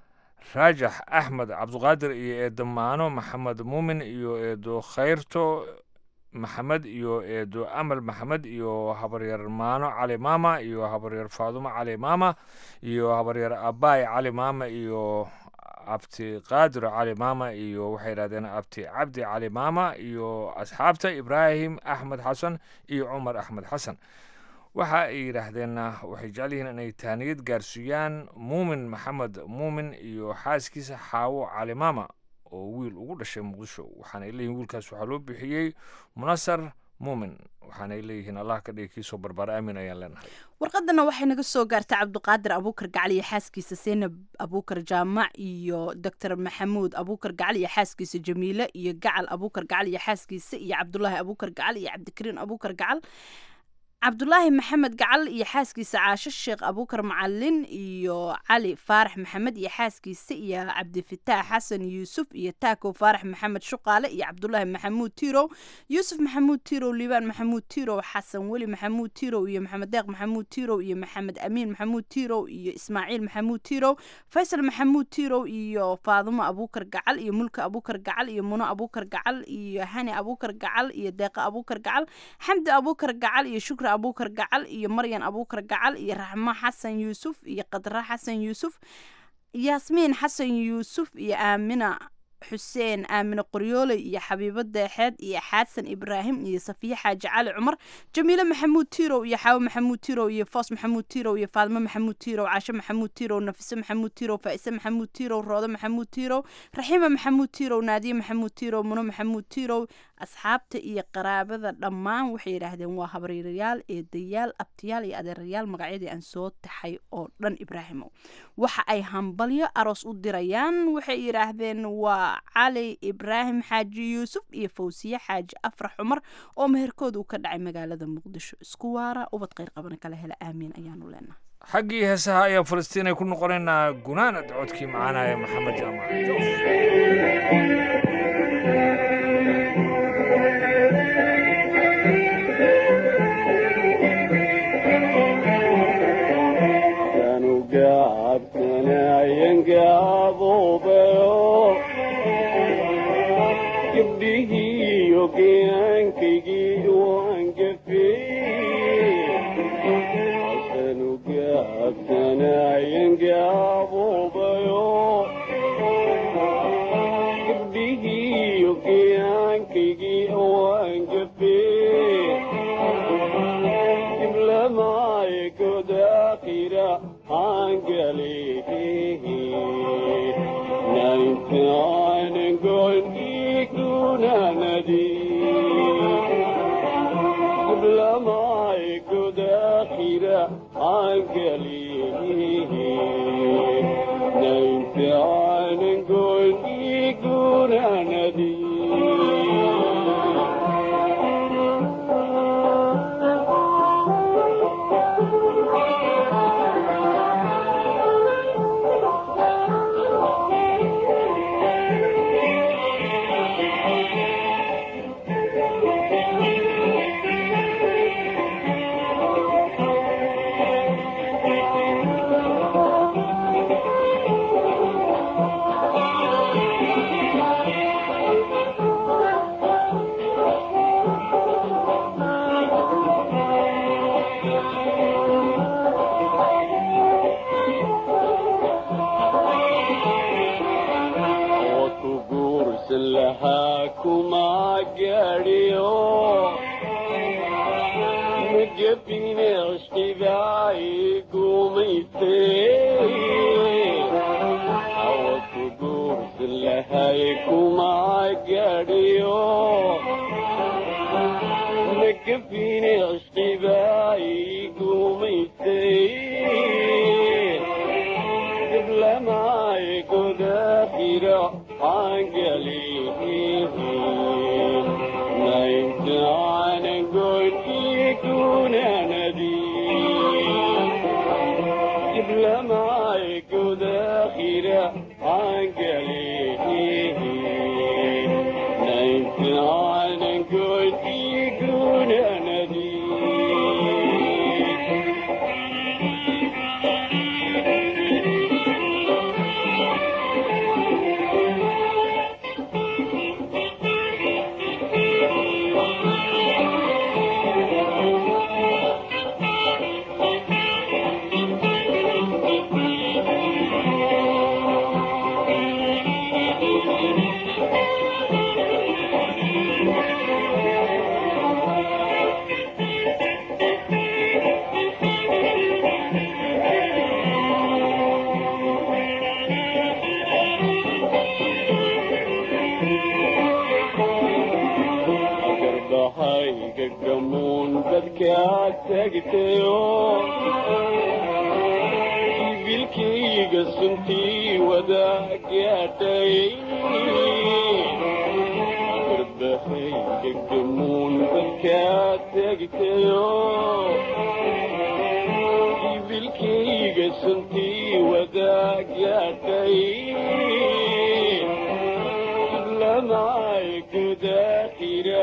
raajax axmed cabdiqaadir iyo eedo maano maxamed muumin iyo eedo khayrto maxamed iyo eedo amal maxamed iyo habaryar maano cali maama iyo habaryar faadumo cali maama iyo habaryar abaay cali maama iyo abti qaadir cali maama iyo waxay yidhahdeen abti cabdi cali maama iyo asxaabta ibraahim axmed xasan iyo cumar axmed xasan waxa ay yidhaahdeen waxay jecel yihiin inay taaniyad gaarsiiyaan muumin maxamed muumin iyo xaaskiisa xaawo cali maama oo wiil ugu dhashay muqdisho waxaanay leeyihin wiilkaas waxaa loo bixiyey munasar muumin waxaanay leeyihiin allah ka dhigi kiisoo barbaar aamin ayaan leenahay warqadana waxay naga soo gaartay cabdiqaadir abuukar gacal iyo xaaskiisa seenab abuukar jaamac iyo doctor maxamuud abuukar gacal iyo xaaskiisa jamiile iyo gacal abuukar gacal iyo xaaskiisa iyo cabdulaahi abuukar gacal iyo cabdikariin abuukar gacal cabdulaahi maxamed gacal iyo xaaskiisa caasho sheekh abuukar macalin iyo cali faarax maxamed iyo xaaskiisa iyo cabdifitaax xasan yuusuf iyo taakow faarax maxamed shuqaale iyo cabdulaahi maxamuud tirow yuusuf maxamuud tirow liibaan maxamuud tirow xasan weli maxamuud tirow iyo maxamed deeq maxamuud tirow iyo maxamed amiin maxamuud tirow iyo ismaaciil maxamuud tirow faysal maxamuud tirow iyo faadumo abuukar gacal iyo mulka abuukar gacal iyo muno abuukar gacal iyo hani abuukar gacal iyo deeqa abuukar gacal xamdi abuukar gacal iyo shukri abuukar gacal iyo maryan abuukar gacal iyo raxmo xasan yuusuf iyo qadra xasan yuusuf yaasmiin xasan yuusuf iyo aamina xuseen aamine qoryooley iyo xabiibo deexeed iyo xasan ibraahim iyo safiye xaaji cali cumar jamiile maxamuud tirow iyo xaawo maxamuud tirow iyo foos maxamuud tirow iyo faadmo maxamuud tirow caasho maxamuud tirow nafise maxamuud tirow faa'ise maxamuud tirow roodo maxamuud tirow raxiima maxamuud tirow naadiye maxamuud tirow muno maxamuud tirow asxaabta iyo qaraabada dhammaan waxay yidhaahdeen waa habaryarayaal eedayaal abtiyaal iyo adeerayaal magacyadii aan soo taxay oo dhan ibraahimow waxa ay hambalyo aroos u dirayaan waxay yidhaahdeen waa cali ibraahim xaaji yuusuf iyo fawsiye xaaji afrax cumar oo meherkooda uu ka dhacay magaalada muqdisho isku waara ubad qayr qabana kala hela aamiin ayaanu leenahay xaggii heesaha ayaa falastiinay ku noqonaynaa gunaanad codkii macaanaya maxamed jaamac Nine, nine, and going, Ikuna Nadi. gira angelihi nainti aanan gooni gunanadi وكبورس لها كما قاريو مجبين اشتباعي قوميتي وكبورس لها كما قاريو مجبين اشتباعي قوميتي قبل ما يقود آخرة عنقلي نايمت عن قول يكون ندي قبل ما يقود آخرة عنقلي نايمت عن قول يكون ندي garbahayga gamuun dadkaa tagtayo jibilkayga suntii wadaa gaadhay garbahayga gamuun dadkaa tagtayo jibilkayga suntii wadaa gaadhay lamay gudaakira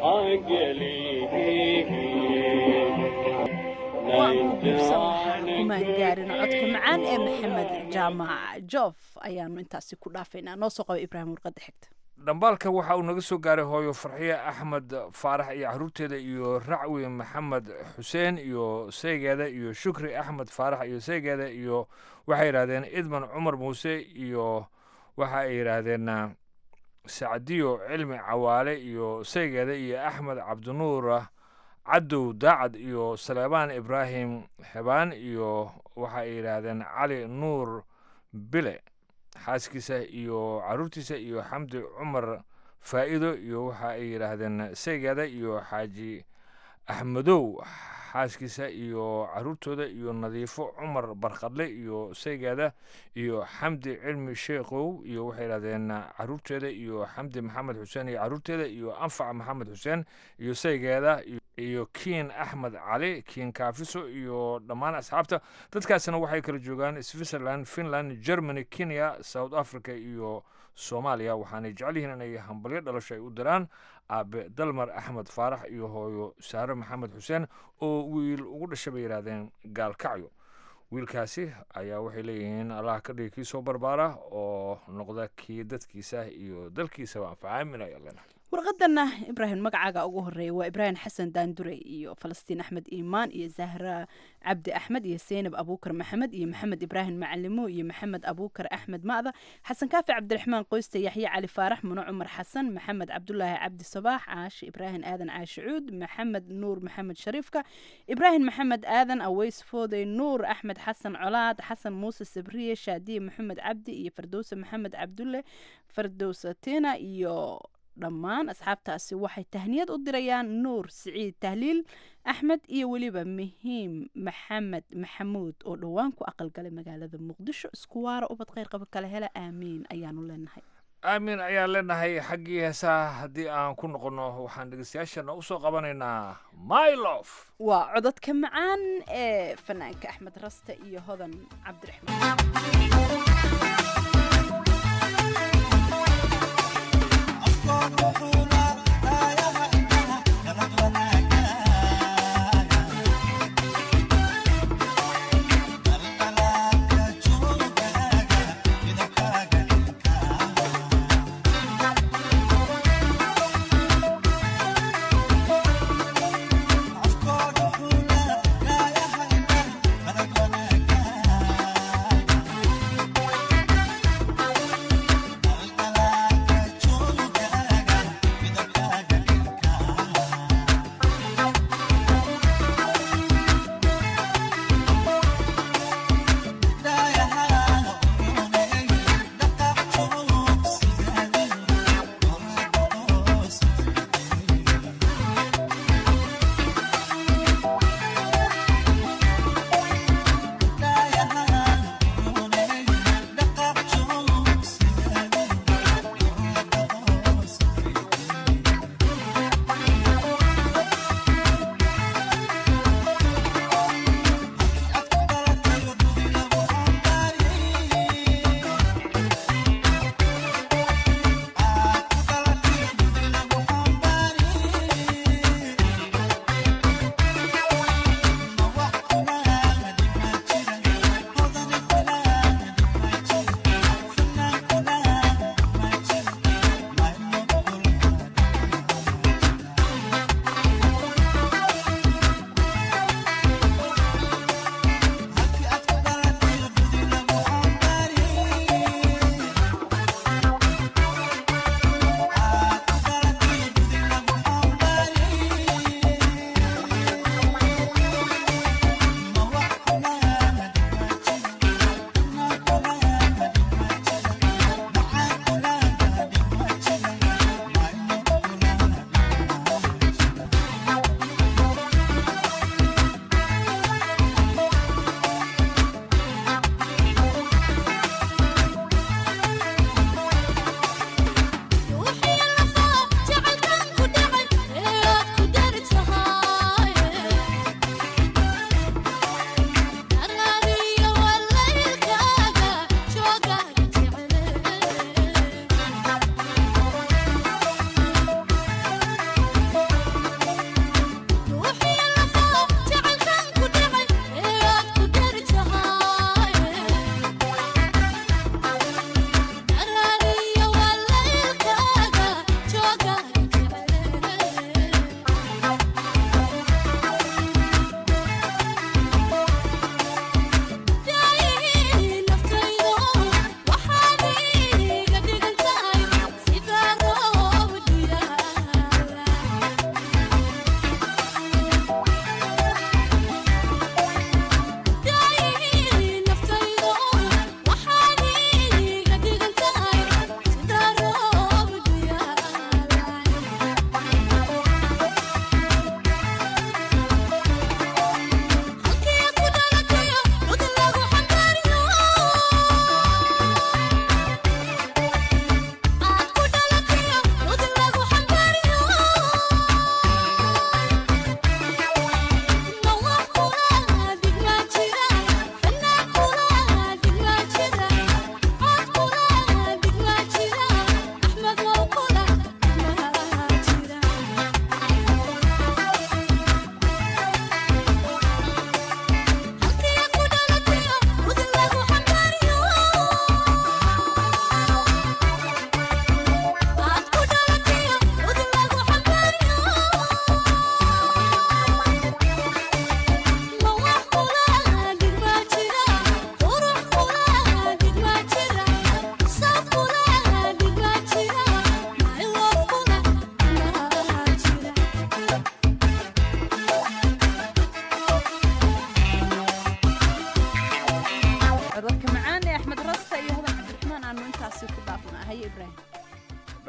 kumaan gaarin codka macaan ee maxamed jaamac joof ayaanu intaasi ku dhaafaynaa noo soo qaba ibraahim warqadda xigta dhambaalka waxa uu naga soo gaaray hooyo farxiye axmed faarax iyo caruurteeda iyo racwi maxamed xuseen iyo seygeeda iyo shukri axmed faarax iyo seygeeda iyo waxay yidhahdeen idman cumar muuse iyo waxa ay yidhaahdeen sacdiyo cilmi cawaale iyo seygeeda iyo axmed cabdinuur cadow daacad iyo saleebaan ibraahim xebaan iyo waxa ay yidhaahdeen cali nuur bile xaaskiisa iyo caruurtiisa iyo xamdi cumar faa'iido iyo waxa ay yidhaahdeen seygeeda iyo xaaji axmedow xaaskiisa iyo caruurtooda iyo nadiifo cumar barkadle iyo seygeeda iyo xamdi cilmi sheekhow iyo waxay yidhahdeen caruurteeda iyo xamdi maxamed xuseen iyo caruurteeda iyo anfac maxamed xuseen iyo seygeeda iyo kiin axmed cali kiin kaafiso iyo dhammaan asxaabta dadkaasina waxay kala joogaan switzerland finland germany kenya south africa iyo soomaaliya waxaanay jecel yihiin inay hambalyo dhalasho ay u diraan aabe dalmar axmed faarax iyo hooyo saare maxamed xuseen oo wiil ugu dhashay bay yidhaahdeen gaalkacyo wiilkaasi ayaa waxay leeyihiin allah ka dhigi kii soo barbaara oo noqda kii dadkiisa iyo dalkiisaba anfaca aamin ayaa leenahay warqadana ibraahim magacaaga ugu horeeya waa ibraahim xasan daandure iyo falastiin axmed iimaan iyo zahra cabdi axmed iyo seynab abuukar maxamed iyo maxamed ibraahim macalimo iyo maxamed abuukar axmed ma'da xasan kaafi cabdiraxmaan qoyste yaxye cali faarax muno cumar xasan maxamed cabdulaahi cabdi sabaax caashi ibraahim aadan caashi cuud maxamed nuur maxamed shariifka ibraahim maxamed aadan aweys foodey nuur axmed xasan colaad xasan muuse sabriye shaadiye maxamed cabdi iyo fardowse maxamed cabdulle fardowse tina iyo dhammaan asxaabtaasi waxay tahniyad u dirayaan nuur siciid tahliil axmed iyo weliba muhiim maxamed maxamuud oo dhowaan ku aqalgalay magaalada muqdisho isku waara ubad kheyr qaba kale hela aamiin ayaanu leenahay aamin ayaan leenahay xaggii heesaha haddii aan ku noqonno waxaan dhegeystayaashana usoo qabanaynaa mylof waa cododka macaan ee fanaanka axmed raste iyo hodan cabdiraxmaan Thank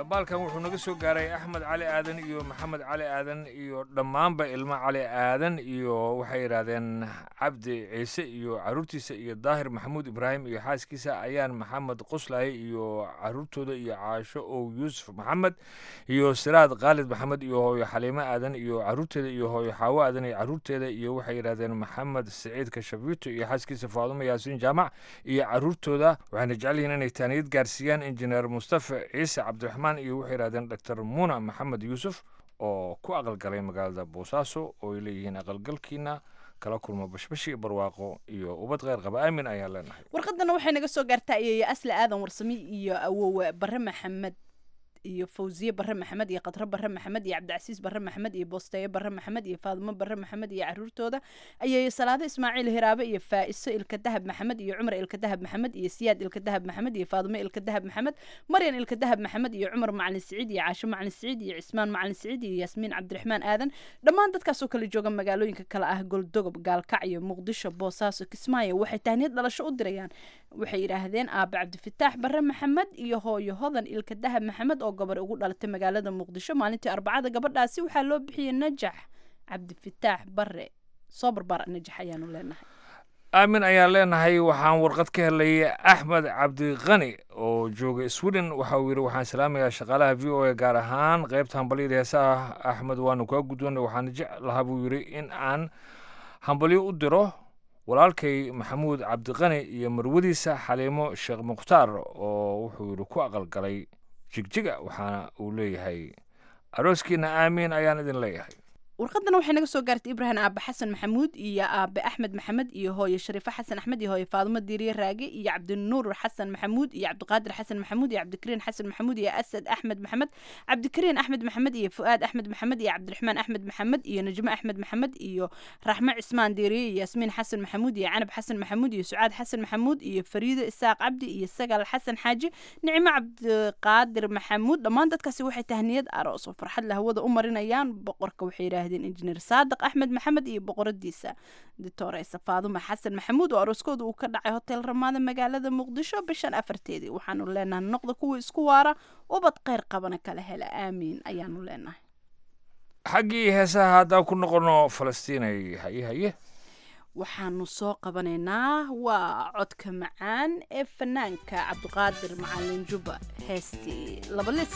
dhambaalkan wuxuu naga soo gaaray axmed cali aadan iyo maxamed cali aadan iyo dhammaanba ilmo cali aadan iyo waxay yidhaahdeen cabdi ciise iyo caruurtiisa iyo daahir maxamuud ibraahim iyo xaaskiisa ayaan maxamed qoslaaye iyo caruurtooda iyo caasho ow yuusuf maxamed iyo siraad khaalid maxamed iyo hooyo xaliimo aadan iyo caruurteeda iyo hooyo xaawo aadan iyo caruurteeda iyo waxay yidhahdeen maxamed siciid kashabiito iyo xaaskiisa faadumo yaasiin jaamac iyo caruurtooda waxayna jecel yihiin inay taaniyad gaarsiiyaan injineer mustafa ciise cabdiraxmaan iyo waxay yidhahdeen doctor muuna maxamed yuusuf oo ku aqalgalay magaalada boosaaso oo ay leeyihiin aqalgalkiina kala kulmo bashbashi barwaaqo iyo ubad kheyr qaba aamin ayaan leenahay warqadana waxay naga soo gaartaa iyaya asli aadan warsami iyo awowe bare maxamed iyo fawziye bare maxamed iyo khadro bare maxamed iyo cabdicasiis bare maxamed iyo boosteeye bare maxamed iyo faadimo bare maxamed iyo caruurtooda ayay salaado ismaaciil hiraabe iyo faa'iso ilka dahab maxamed iyo cumar ilka dahab maxamed iyo siyaad ilka dahab maxamed iyo faadimo ilka dahab maxamed maryan ilka dahab maxamed iyo cumar macalin siciid iyo caasho macalin siciid iyo cismaan macalin siciid iyo yaasmiin cabdiraxmaan aadan dhammaan dadkaasoo kala jooga magaalooyinka kale ah goldogob gaalkacyo muqdisho boosaaso kismaayo waxay tahniyad dhalasho u dirayaan waxay yidhaahdeen aabe cabdifataax bare maxamed iyo hooyo hodan ilka dahab maxamed oo gabar ugu dhalatay magaalada muqdisho maalintii arbacada gabadhaasi waxaa loo bixiyey najax cabdifataax bare soo barbaar najax ayaanu leenahay aamin ayaan leenahay waxaan warqad ka helay axmed cabdiqani oo jooga sweden waxa uu yidhi waxaan salaamayaa shaqaalaha v o a gaar ahaan qaybta hambalyada heesaha axmed waanu kaa guddoonay waxaan jeclahaa buu yidhi in aan hambalyo u diro walaalkay maxamuud cabdiqani iyo marwadiisa xaliimo sheekh mukhtaar oo wuxuu yidhi ku aqalgalay jigjiga waxaana uu leeyahay arooskiina aamiin ayaan idin leeyahay warqadana waxay naga soo gaartay ibraahim aabe xasan maxamuud iyo aabe axmed maxamed iyo hooye shariifo xasan axmed iyo hooye faadumo diiriye raage iyo cabdinuur xasan maxamuud iyo cabdiqaadir xasan maxamuud iyo cabdikariin xasan maxamuud iyo asad axmed maxamed cabdikariin axmed maxamed iyo fu'aad axmed maxamed iyo cabdiraxmaan axmed maxamed iyo najmo axmed maxamed iyo raxmo cismaan diiriye iyo yaasmiin xasan maxamuud iyo canab xasan maxamuud iyo sucaad xasan maxamuud iyo fariido isaaq cabdi iyo sagal xasan xaaji nicmo cabdiqaadir maxamuud dhammaan dadkaasi waxay tahniyad aroos oo farxad la hawada u marinayaan boqorka waxay yidhaahdeen injineer saadiq axmed maxamed iyo boqoradiisa ditoreysa faadumo xasan maxamuud oo arooskooda uu ka dhacay hotel ramaada magaalada muqdisho bishan afarteedii waxaanu leenahay noqda kuwa isku waara ubad kheyr qabana kala hela aamiin ayaanu leenahay xaggii heesaha haddaan ku noqono falastiinay haye haye waxaanu soo qabanaynaa waa codka macaan ee fanaanka cabdiqaadir macalin juba heestii labalis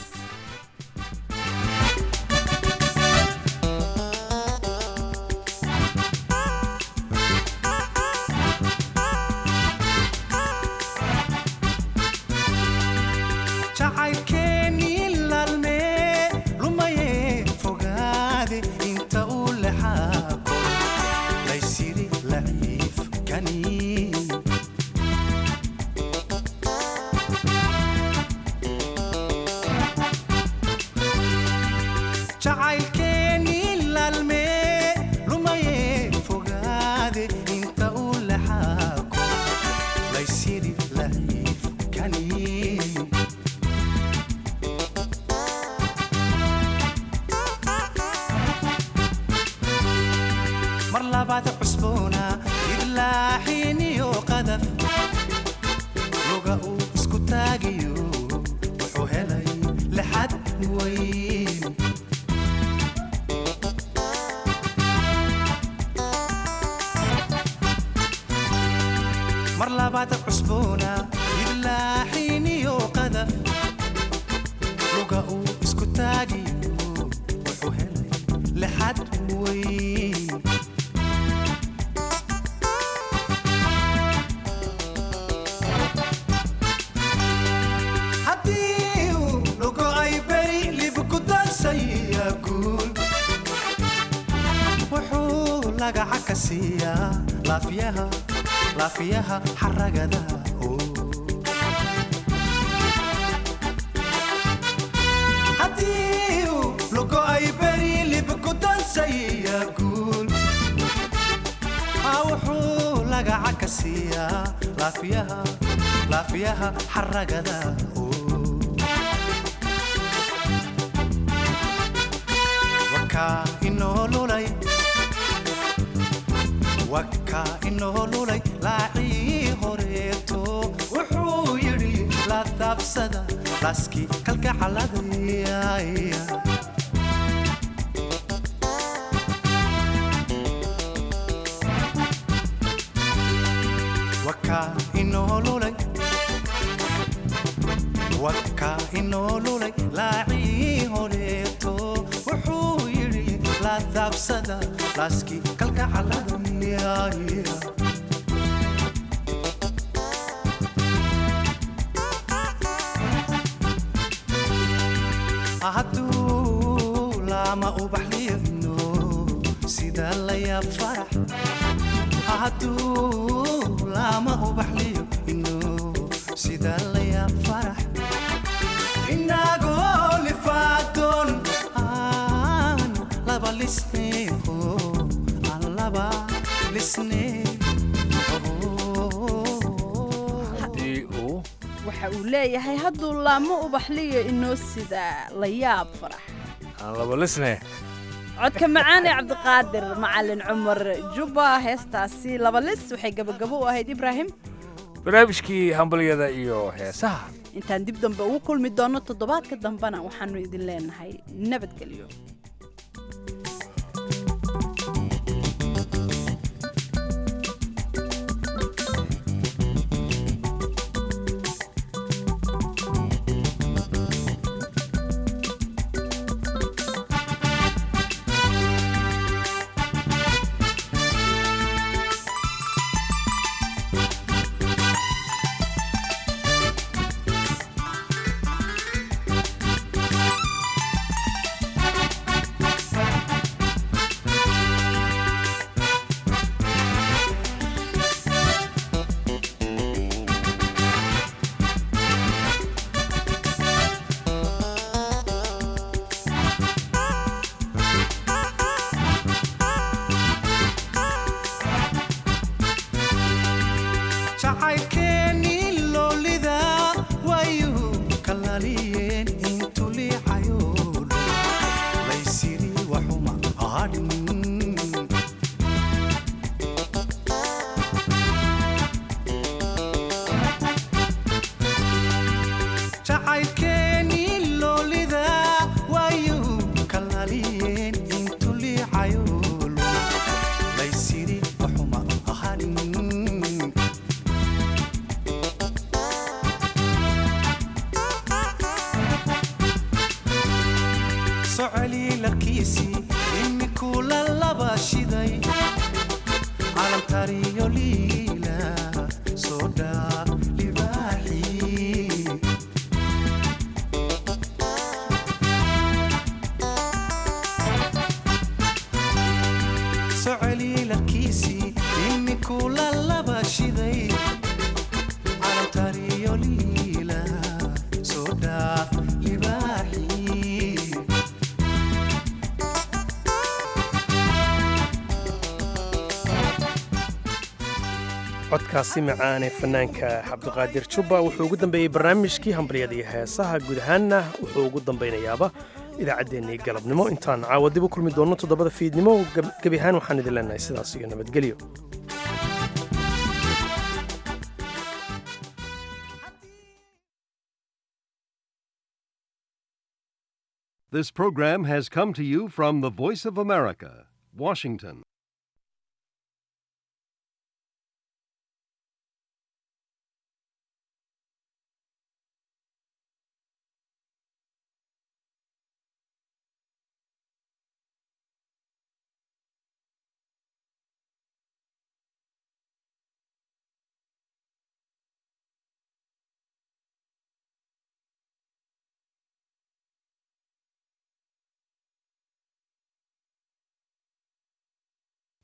laafiyaha xaragada haddii uu lugo ay beri libku dansaya guul maa wuxuu lagaca ka siiyaa laafiyaha laafiyaha xaragada wakaa inoo lulay waka inoo lulay laacii horeeto wuxuu yidhi la daabsada laaskii kalgacaladaya wakaa inoo lulay wakaa inoo lulay laacii horeeto wuxuu yidhi la daabsada laaskii kalgacaladaya hadduu laama ubaxliyadno sida layaab farax hadduu laama ubaxliyo ino sida layaab farax inagoo lifaadoon aan laba lisneeho aan laba lisnee waxa uu leeyahay hadduu laamo ubaxliyo inoo sida la yaab farax aan laba lisne codka macaan ee cabdiqaadir macalin cumar jubba heestaasi laba lis waxay gabagabo u ahayd ibraahim barnaamijkii hambalyada iyo heesaha intaan dib dambe ugu kulmi doonno toddobaadka dambena waxaannu idin leenahay nabadgelyo jacaylkeennii loolida waayuu kalaliyeen intu liicayo laysiri waxuma hadhin jacaylkeennii loolida waayuu kalaliyeen intu liicayo laysiri waxuma hadhin socoli larkiisii imikuu la laba shiday calamtariyo liila soo dhaa libaaxii socoli larkiisii imikuu la laba shiday calamtariyo liila soo dhaa libaaxii codkaasi macaane fanaanka cabdiqaadir jubba wuxuu ugu dambeeyey barnaamijkii hambalyada iyo heesaha guud ahaanna wuxuu ugu dambaynayaaba idaacaddeenii galabnimo intaan caawa dib u kulmi doonno toddobada fiidnimo gebi ahaan waxaan idin leenahay sidaas iyo nabadgelyo This program has come to you from the Voice of America, Washington.